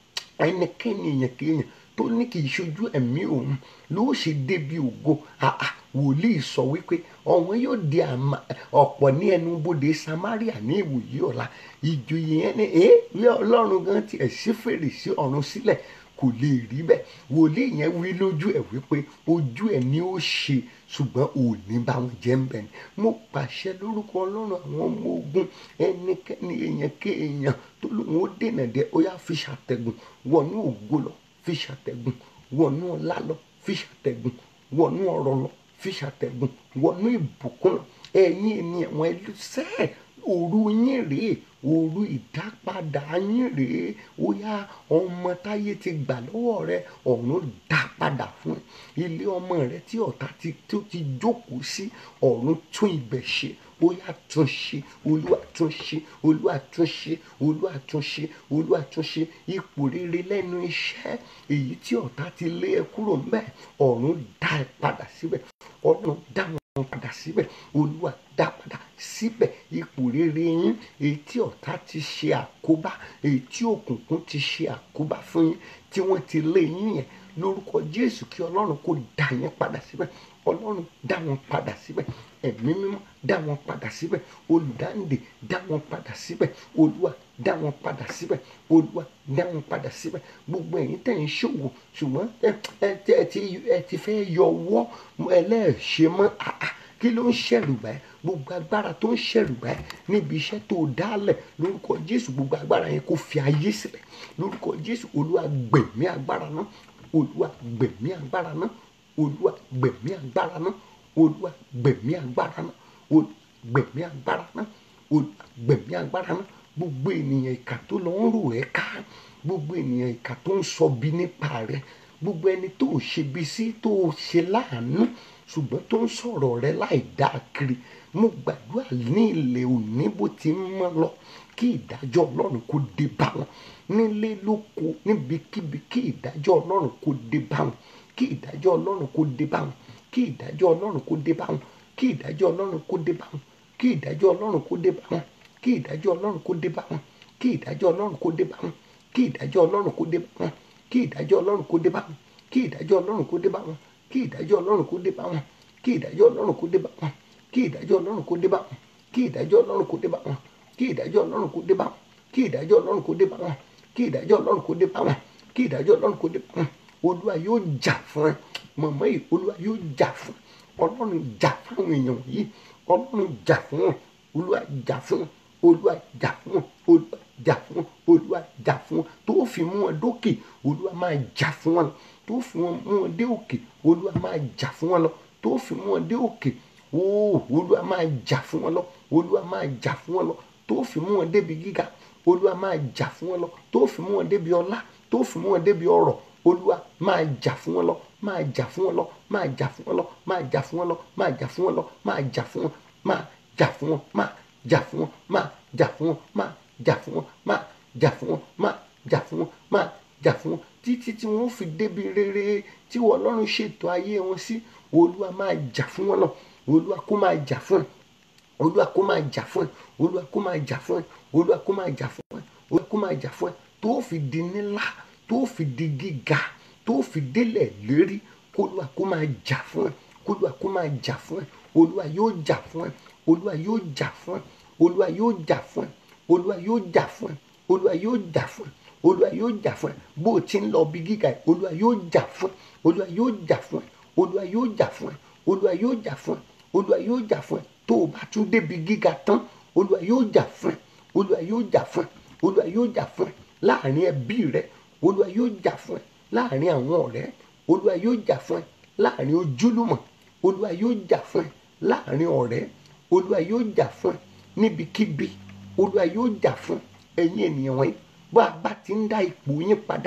ẹnikẹ́ni èèyàn kéèyàn tó ní kì í ṣojú ẹ̀mí òun ló ṣe débi ògo àà wòlíì sọ wípé ọ̀wọ́n yóò di àmà ọ̀pọ̀ ní ẹnu bodè Samaria ní ìwòyí ọ̀la ìjòyè yẹn ni ẹ lé ọlọ́run gan tiẹ̀ sí fèrèsé ọ̀run sílẹ̀ kò lè rí bẹ́ẹ̀ wòlíì yẹn wí lójú ẹ̀ wípé ojú ẹ̀ ni ó ṣe ṣùgbọ́n òní bá wọn jẹ́ ń bẹ̀ ni mo pàṣẹ lórúkọ ọlọ́run àwọn ọmọ ogun ẹnikẹ́ni èèyàn kéèyàn tó lóun ó dènà dé ó yá fi ṣàtẹ̀gùn wọnú ògo lọ fi ṣàtẹ̀gùn wọnú ọlá lọ fi ṣàtẹ̀gùn wọnú ọrọ̀ lọ fi ṣàtẹ̀gùn wọnú ìbùkún lọ ẹ̀yin ènìyàn wọn ẹlẹ́sẹ̀ òru yín rèé òru ìdápadà yín rèé ó yá ọmọ táyé ti gbà lọ́wọ́ rẹ ọ̀run dá padà fún ẹ ilé ọmọ rẹ tí ọ̀tá ti tó ti jókòó sí ọ̀run tún ibẹ̀ ṣe ó yá tún ṣe olúwa tún ṣe olúwa tún ṣe olúwa tún ṣe olúwa tún ṣe ipò rere lẹ́nu iṣẹ́ èyí tí ọ̀tá ti lé ẹ kúrò ńbẹ̀ ọ̀run dá ẹ padà síbẹ̀ ọ̀run dá wọn padà síbẹ̀ olúwa dá padà síbẹ̀ ipò rere yín èyí tí ọ̀tá ti ṣe àkóbá èyí tí òkùnkùn ti ṣe àkóbá fún yín tí wọ́n ti lé yín yẹn lórúkọ jésù kí ọlọ́run kó dá yín padà síbẹ̀ ọlọ́run dá wọn padà síbẹ̀ ẹ̀mí mímọ́ dá wọn padà síbẹ̀ olùdáǹdè dá wọn padà síbẹ̀ olúwa dá wọn padà síbẹ̀ olúwa dá wọn padà síbẹ̀ gbogbo ẹ̀yin tẹ̀ ń ṣòwò ṣùgbọ́n ẹ ẹ ti ẹ ti fẹ́ yọ ọwọ́ ẹlẹ́ẹ̀ṣẹ̀ mọ́ àá kí ló ń ṣẹ̀rù báyìí gbogbo agbára tó ń ṣẹ̀rù báyìí níbi iṣẹ́ tó dálẹ̀ lórúkọ jésù gbogbo agbára yẹn kó fi ayé sílẹ̀ lórúkọ jésù olúwa gbẹ̀mí agbára náà olúwa gbẹ̀mí agbára náà olúwa gbẹ̀mí agbára náà olúwa gbẹ̀mí agbára náà olúwa gbẹ̀mí agbára náà olúwa gbẹ̀mí agbára náà gbogbo ènìyàn ìkà tó lọ ń rò ẹ́ ká gbogbo ènìyàn ìkà tó ń sọ bí nípa rẹ gbogbo ẹni tó o ṣe bí sí tó o ṣe láàánú ṣùgbọ́n tó ń sọ̀rọ̀ rẹ láì dáa kiri mo gbàdúrà ní ilẹ̀ òní bó ti ń mọ́ lọ kí ìdájọ́ ọlọ́run kó dé bá wọn nílé lóko níbikíbi kí ìdájọ́ ọlọ́run kó dé bá wọn kí ìdájọ́ ọlọ́run kó dé bá wọn kí ìdájọ́ ọlọ́run kó dé bá wọn kí ìdájọ́ ọlọ́run kó dé bá wọn kí ìdájọ́ ọlọ́run kó dé bá wọn kí ìdájọ́ ọlọ́run kó dé bá wọn kí ìdájọ́ ọlọ́run kó dé bá wọn kí ìdájọ́ ọlọ́run kó dé bá wọn kí ìdájọ́ ọlọ́run kó dé bá wọn kí ìdájọ́ ọlọ́run kó dé bá wọn kí ìdájọ́ ọlọ́run kó dé bá wọn kí ìdájọ́ ọlọ́run kó dé bá wọn kí ìdájọ́ ọlọ́run kó dé bá wọn kí ìdájọ́ ọlọ́run kó dé bá wọn kí ìdájọ́ ọlọ́run kó dé bá wọn kí ìdájọ́ ọlọ́run kó dé bá wọn kí ìdájọ́ ọlọ́run kó dé bá wọn kí ìdájọ́ ọlọ́run kó dé bá wọn olúwa yóò jà fún ẹ mọ̀mọ́ yìí olúwa yóò jà fún ọlọ́run jà fún àwọn èèyàn yìí ọlọ́run jà fún wọn olúwa jà fún wọn olúwa jà fún wọn olúwa jà fún wọn olúwa jà fún wọn tó fi mú wọn dókè olúwa máa jà fún wọn tó fi mú wọn dé òkè olúwa máa jà fún wọn lọ tó fi mú wọn dé òkè ooo olúwa máa jà fún wọn lọ olúwa máa jà fún wọn lọ tó fi mú wọn débi gíga olúwa máa jà fún wọn lọ tó fi mú wọn débi ọlá tó fi mú wọn débi ọrọ̀ olúwa máa jà fún wọn lọ máa jà fún wọn lọ máa jà fún wọn lọ máa jà fún wọn lọ máa jà fún wọn lọ máa jà fún wọn máa jà fún wọn máa jà fún wọn máa jà fún wọn máa jà fún wọn máa jà fún wọn máa jà fún wọn máa jà fún wọn títí tí wọn fi débi rere tí wọn Ọlọ́run ṣètò ayé wọn sí olúwa máa jà fún wọn lọ olúwa kó máa jà fún ẹ olúwa kó máa jà fún ẹ olúwa kó máa jà fún ẹ olúwa kó máa jà fún ẹ olúwa kó máa jà fún ẹ tó fi di nílá tó fi di gíga tó fi délẹ̀ lérí kólúwa kó máa jà fún ẹ kólúwa kó máa jà fún ẹ olúwa yóò jà fún ẹ olúwa yóò jà fún ẹ olúwa yóò jà fún ẹ olúwa yóò jà fún ẹ olúwa yóò jà fún ẹ olúwa yóò jà fún ẹ bó o ti ń lọ bí gíga ẹ olúwa yóò jà fún ẹ olúwa yóò jà fún ẹ olúwa yóò jà fún ẹ olúwa yóò jà fún ẹ olúwa yóò jà fún ẹ tó o bá tún débi gíga tán olúwa yóò jà fún ẹ olúwa yóò jà fún ẹ olúwa yóò jà fún ẹ láàrin ẹbí rẹ olúwa yóò jà fún ẹ láàrin àwọn ọ̀rẹ́ olúwa yóò jà fún ẹ láàrin ojúlùmọ̀ olúwa yóò jà fún ẹ láàrin ọ̀rẹ́ olúwa yóò jà fún ẹ níbikíbi olúwa yóò jà fún ẹ̀yin ènìyàn wọ̀nyí bó a bá ti ń dá ipò yín padà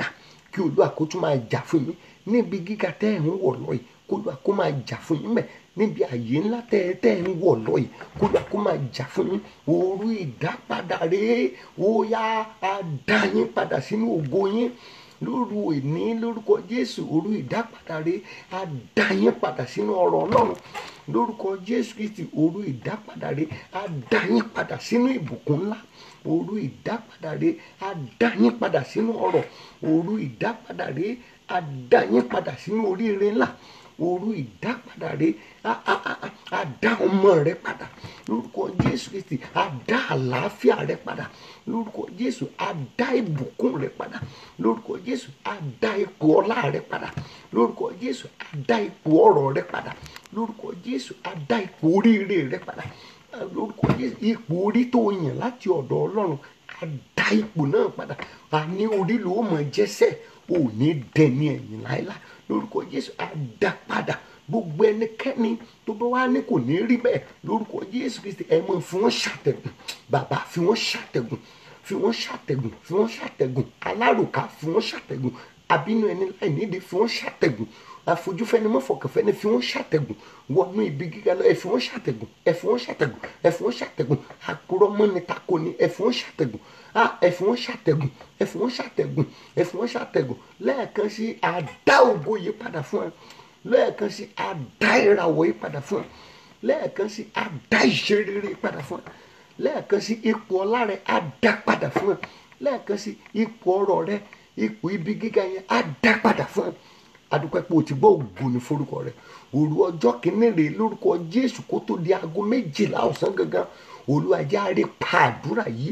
kí olúwa kó tún máa jà fún yín níbi gíga tẹ́ ẹ̀ ń wọ̀ lọ yìí kó olúwa kó máa jà fún yín mẹ́ níbi àyè ńlá tẹ́ ẹ tẹ́ ẹ ń wọ̀ lọ yìí kó olúwa kó máa jà fún yín òru ìdápadà rèé ó yá á dá yín padà sínú ògo yín lóru ìní lórúkọ jésù òru ìdápadà rèé á dá yín padà sínú ọ̀rọ̀ ọlọ́run lórúkọ jésù kristi òru ìdápadà rèé á dá yín padà sínú ìbùkún ńlá òru ìdápadà rèé á dá yín padà sínú ọrọ̀ òru ìdápadà rèé á dá yín padà sínú oríire ńlá òru ìdápadà rèé á á á á á dá ọmọ rẹ padà lórúkọ jésù kristi á dá àlàáfíà rẹ padà lórúkọ jésù á dá ìbùkún rẹ padà lórúkọ jésù á dá ipò ọlá rẹ padà lórúkọ jésù á dá ipò ọrọ̀ rẹ padà lórúkọ jésù á dá ipò oríire rẹ padà lórúkọ jésù ipò orí tó yàn láti ọ̀dọ̀ ọlọ́run á dá ipò náà padà a ní orí ló mọ̀ jẹ́sẹ̀ ò ní dẹni ẹ̀yìn láéláé lórúkọ jésù á dá padà gbogbo ẹnikẹ́ni tó bá wá ní kò ní rí bẹ́ẹ̀ lórúkọ jésù kristi ẹ mọ̀ fi wọ́n ṣàtẹ̀gùn bàbá fi wọ́n ṣàtẹ̀gùn fi wọ́n ṣàtẹ̀gùn fi wọ́n ṣàtẹ̀gùn alárùká fi wọ́n ṣàtẹ̀gùn àbínú ẹni láì nídìí fi wọ́n ṣàtẹ̀gùn àfojúfẹ́ni mọ́fọ̀kànfẹ́ni fi wọ́n ṣàtẹ̀gùn wọnú ibi gíga lọ ẹ fi wọ́n ṣàtẹ̀gùn ẹ fi wọ́n ṣàtẹ̀gùn ẹ fi wọ́n ṣàtẹ̀gùn àkúrọ́mọ́ni tako ni ẹ fi wọ́n ṣàtẹ̀gùn ah ẹ fi wọ́n ṣàtẹ̀gùn ẹ fi wọ́n ṣàtẹ̀gùn ẹ fi wọ́n ṣàtẹ̀gùn lẹ́ẹ̀kan sí àdá ògo yìí padà fún ẹ lẹ́ẹ̀kan sí àdá ìràwọ̀ yìí padà fún ẹ lẹ́ẹ̀kan sí àdá ìṣerere padà fún ẹ lẹ́ẹ̀kan sí ipò ọlá rẹ àdá padà fún ẹ lẹ́ẹ̀kan sí ipò ọrọ̀ rẹ ipò ibi gíga yẹn àdá padà fún ẹ adúpẹ́ pé o ti gbọ́ ògùn ní forúkọ rẹ òru ọjọ́ kìíní rè lórúkọ jésù kó tó di aago méjìlá ọ̀sán gangan olúwàjáre pa àdúrà yìí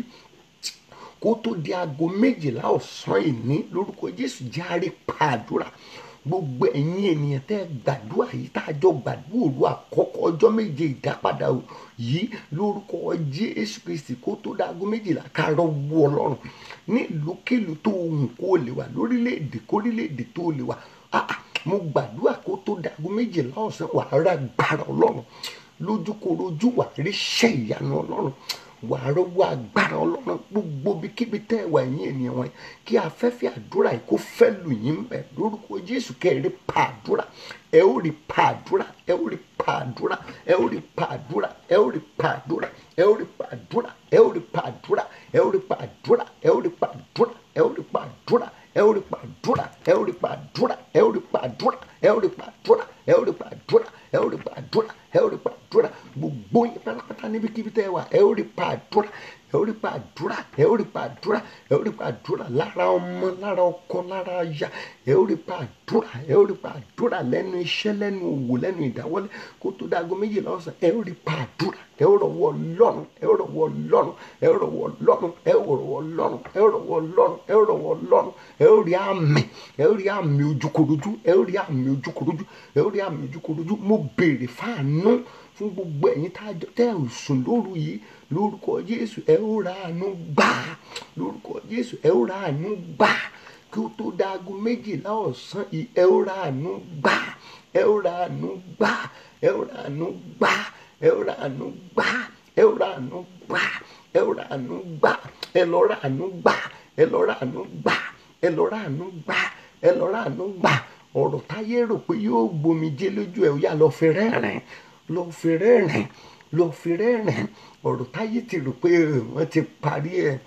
kó tó di aago méjìlá ọ̀sán ìní lórúkọ jésù járe pa àdúrà gbogbo ẹ̀yin ènìyàn tẹ́ gbàdúrà yìí tá a jọ gbàdúrà òru àkọ́kọ́ ọjọ́ méje ìdápadà yìí lórúkọ jésù kristi kó tó di aago méjìlá kárọ̀ wọ ọlọ́run ní ìlúkèlú tó hùn kó lè wà lórílẹ̀‐èdè kórílẹ̀‐èdè tó lè wà ah mo gbàdúrà kó tó dago méjìlá ọ̀sán wà á rà gbára ọlọ́run lójúkorojú wà á rí iṣẹ́ ìyanu ọlọ́run wà á rọ́wọ́ agbára ọlọ́run gbogbo bíkíbi tẹ́ ẹ wà yín ènìyàn wọn kí afẹ́fẹ́ àdúrà yìí kó fẹ́ lù yín bẹ̀ lórúkọ jésù kẹ́rì pa àdúrà ẹ ó rí pa àdúrà ẹ ó rí pa àdúrà ẹ ó rí pa àdúrà ẹ ó rí pa àdúrà ẹ ó rí pa àdúrà ẹ ó rí pa àdúrà ẹ ó rí pa àdúrà ẹ ó rí pa àdúrà ẹ ó rí pa àdúrà ẹ ó rí pàdúrà ẹ ó rí pàdúrà ẹ ó rí pàdúrà ẹ ó rí pàdúrà ẹ ó rí pàdúrà ẹ ó rí pàdúrà ẹ ó rí pàdúrà gbogbo yín pátápátá níbikíbi tẹ́ ẹ wà ẹ ó rí pàdúrà ẹ ó rí pàdúrà ẹ ó rí pàdúrà ẹ ó rí pàdúrà lára ọmọ lára ọkọ lára aya ẹ ó rí pàdúrà ẹ ó rí pàdúrà lẹ́nu iṣẹ́ lẹ́nu òwò lẹ́nu ìdáwọ́lé kó tó dáago méjìlá ọ̀sán ẹ ó rí pàdúrà ẹ ó rọ̀wọ́ lọ́rùn ẹ ó rọ̀wọ́ lọ́rùn ẹ ó rọ̀wọ́ lọ́rùn ẹ ó rọ̀wọ́ lọ́rùn ẹ ó rọ̀wọ́ lọ́rùn ẹ ó rọ̀wọ́ lọ́rùn ẹ ó rí àmì ẹ ó rí àmì ojúkorojú ẹ ó rí àmì ojúkorojú ẹ ó rí àmì ojúkorojú mo béèrè fáànù fún gbogbo ẹ̀yin tẹ́ ò sùn lóru yìí lórúkọ jésù ẹ ó ra àánú gbà lórúkọ jésù ẹ ó ra àánú gbà kí ó tó dáago méjìlá ọ̀sán yìí ẹ ó ra àánú gbà ẹ ó ra àánú gbà ẹ ó ra àánú gbà ẹ ó ra àánú gbà ẹ ó ra àánú gbà ẹ ó ra àánú gbà ẹ lọ ra àánú gbà ẹ lọ ra àánú gbà ẹ lọ ra àánú gbà ẹ lọ ra àánú gbà ọ̀rọ̀ táyé rò pé yóò gbomi jẹ́ lójú ẹ̀ ó yá lọ fi rẹ́rìn lọ fi rẹ́rìn lọ fi rẹ́rìn ọ̀rọ̀ táyé ti rò pé wọ́n ti parí ẹ̀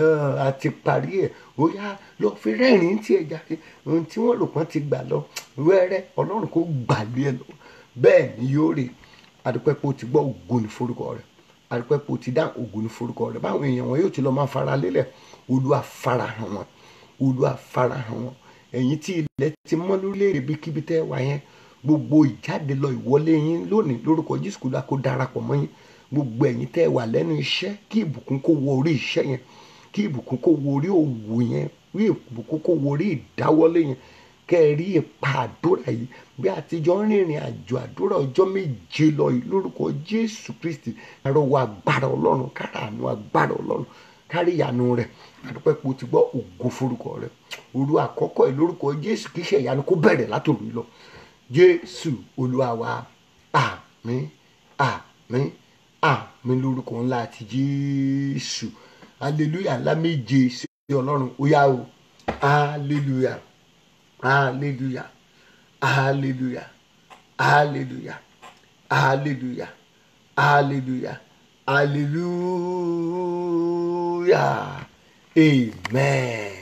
àti parí ẹ̀ ó yá lọ fi rẹ́rìn tí ẹ̀ jáde ohun tí wọ́n rò pọ́n ti gbà lọ wẹ́rẹ́ ọlọ́run kò gbàgbé ẹ lọ bẹ́ẹ̀ ni yóò rè adúpẹ́ pé o ti gbọ́ ògo ní forúkọ rẹ̀ adúpẹ́ pé o ti dá ògo ní forúkọ rẹ̀ báwọn èèyàn wọn yóò ti lọ máa fara lélẹ̀ olúwa farahàn wọn olúwa farahàn wọn ẹ̀yin tí ilẹ̀ ti mọ́ lórílẹ̀‐èdè bíkíbi tẹ́ wà yẹn gbogbo ìjáde lọ ìwọlé yín lónìí lórúkọ jésù kúlá kó darapọ̀ mọ́ yín gbogbo ẹ̀yin tẹ́ wà lẹ́nu iṣẹ́ kí ìbùkún kó wọ orí iṣẹ́ yẹn kí ìbùkún kó wọ orí òwò yẹn kí ìbùkún kó wọ orí ìdáwọ́lé yẹn kẹ́ ẹ rí ipa àdúrà yìí bí àtijọ́ ń rìnrìn àjò àdúrà ọjọ́ méje lọ yìí lórúkọ jésù kristi àrọwọ agbára ọlọ́run kára àánú agbára ọlọ́run kárí ìyanu rẹ̀ àdúpẹ́ pé o ti gbọ́ ògo forúkọ rẹ̀ òru àkọ́kọ́ ẹ̀ lórúkọ jésù kí iṣẹ́ ìyanu kó bẹ̀rẹ̀ látòrú lọ jésù olúwa wa àmín àmín àmín lórúkọ ńlá àti jésù hallelujah ńlá méje sí ọlọ́run ó yá o hallelujah hallelujah hallelujah hallelujah hallelujah hallelujah hallelujah amen.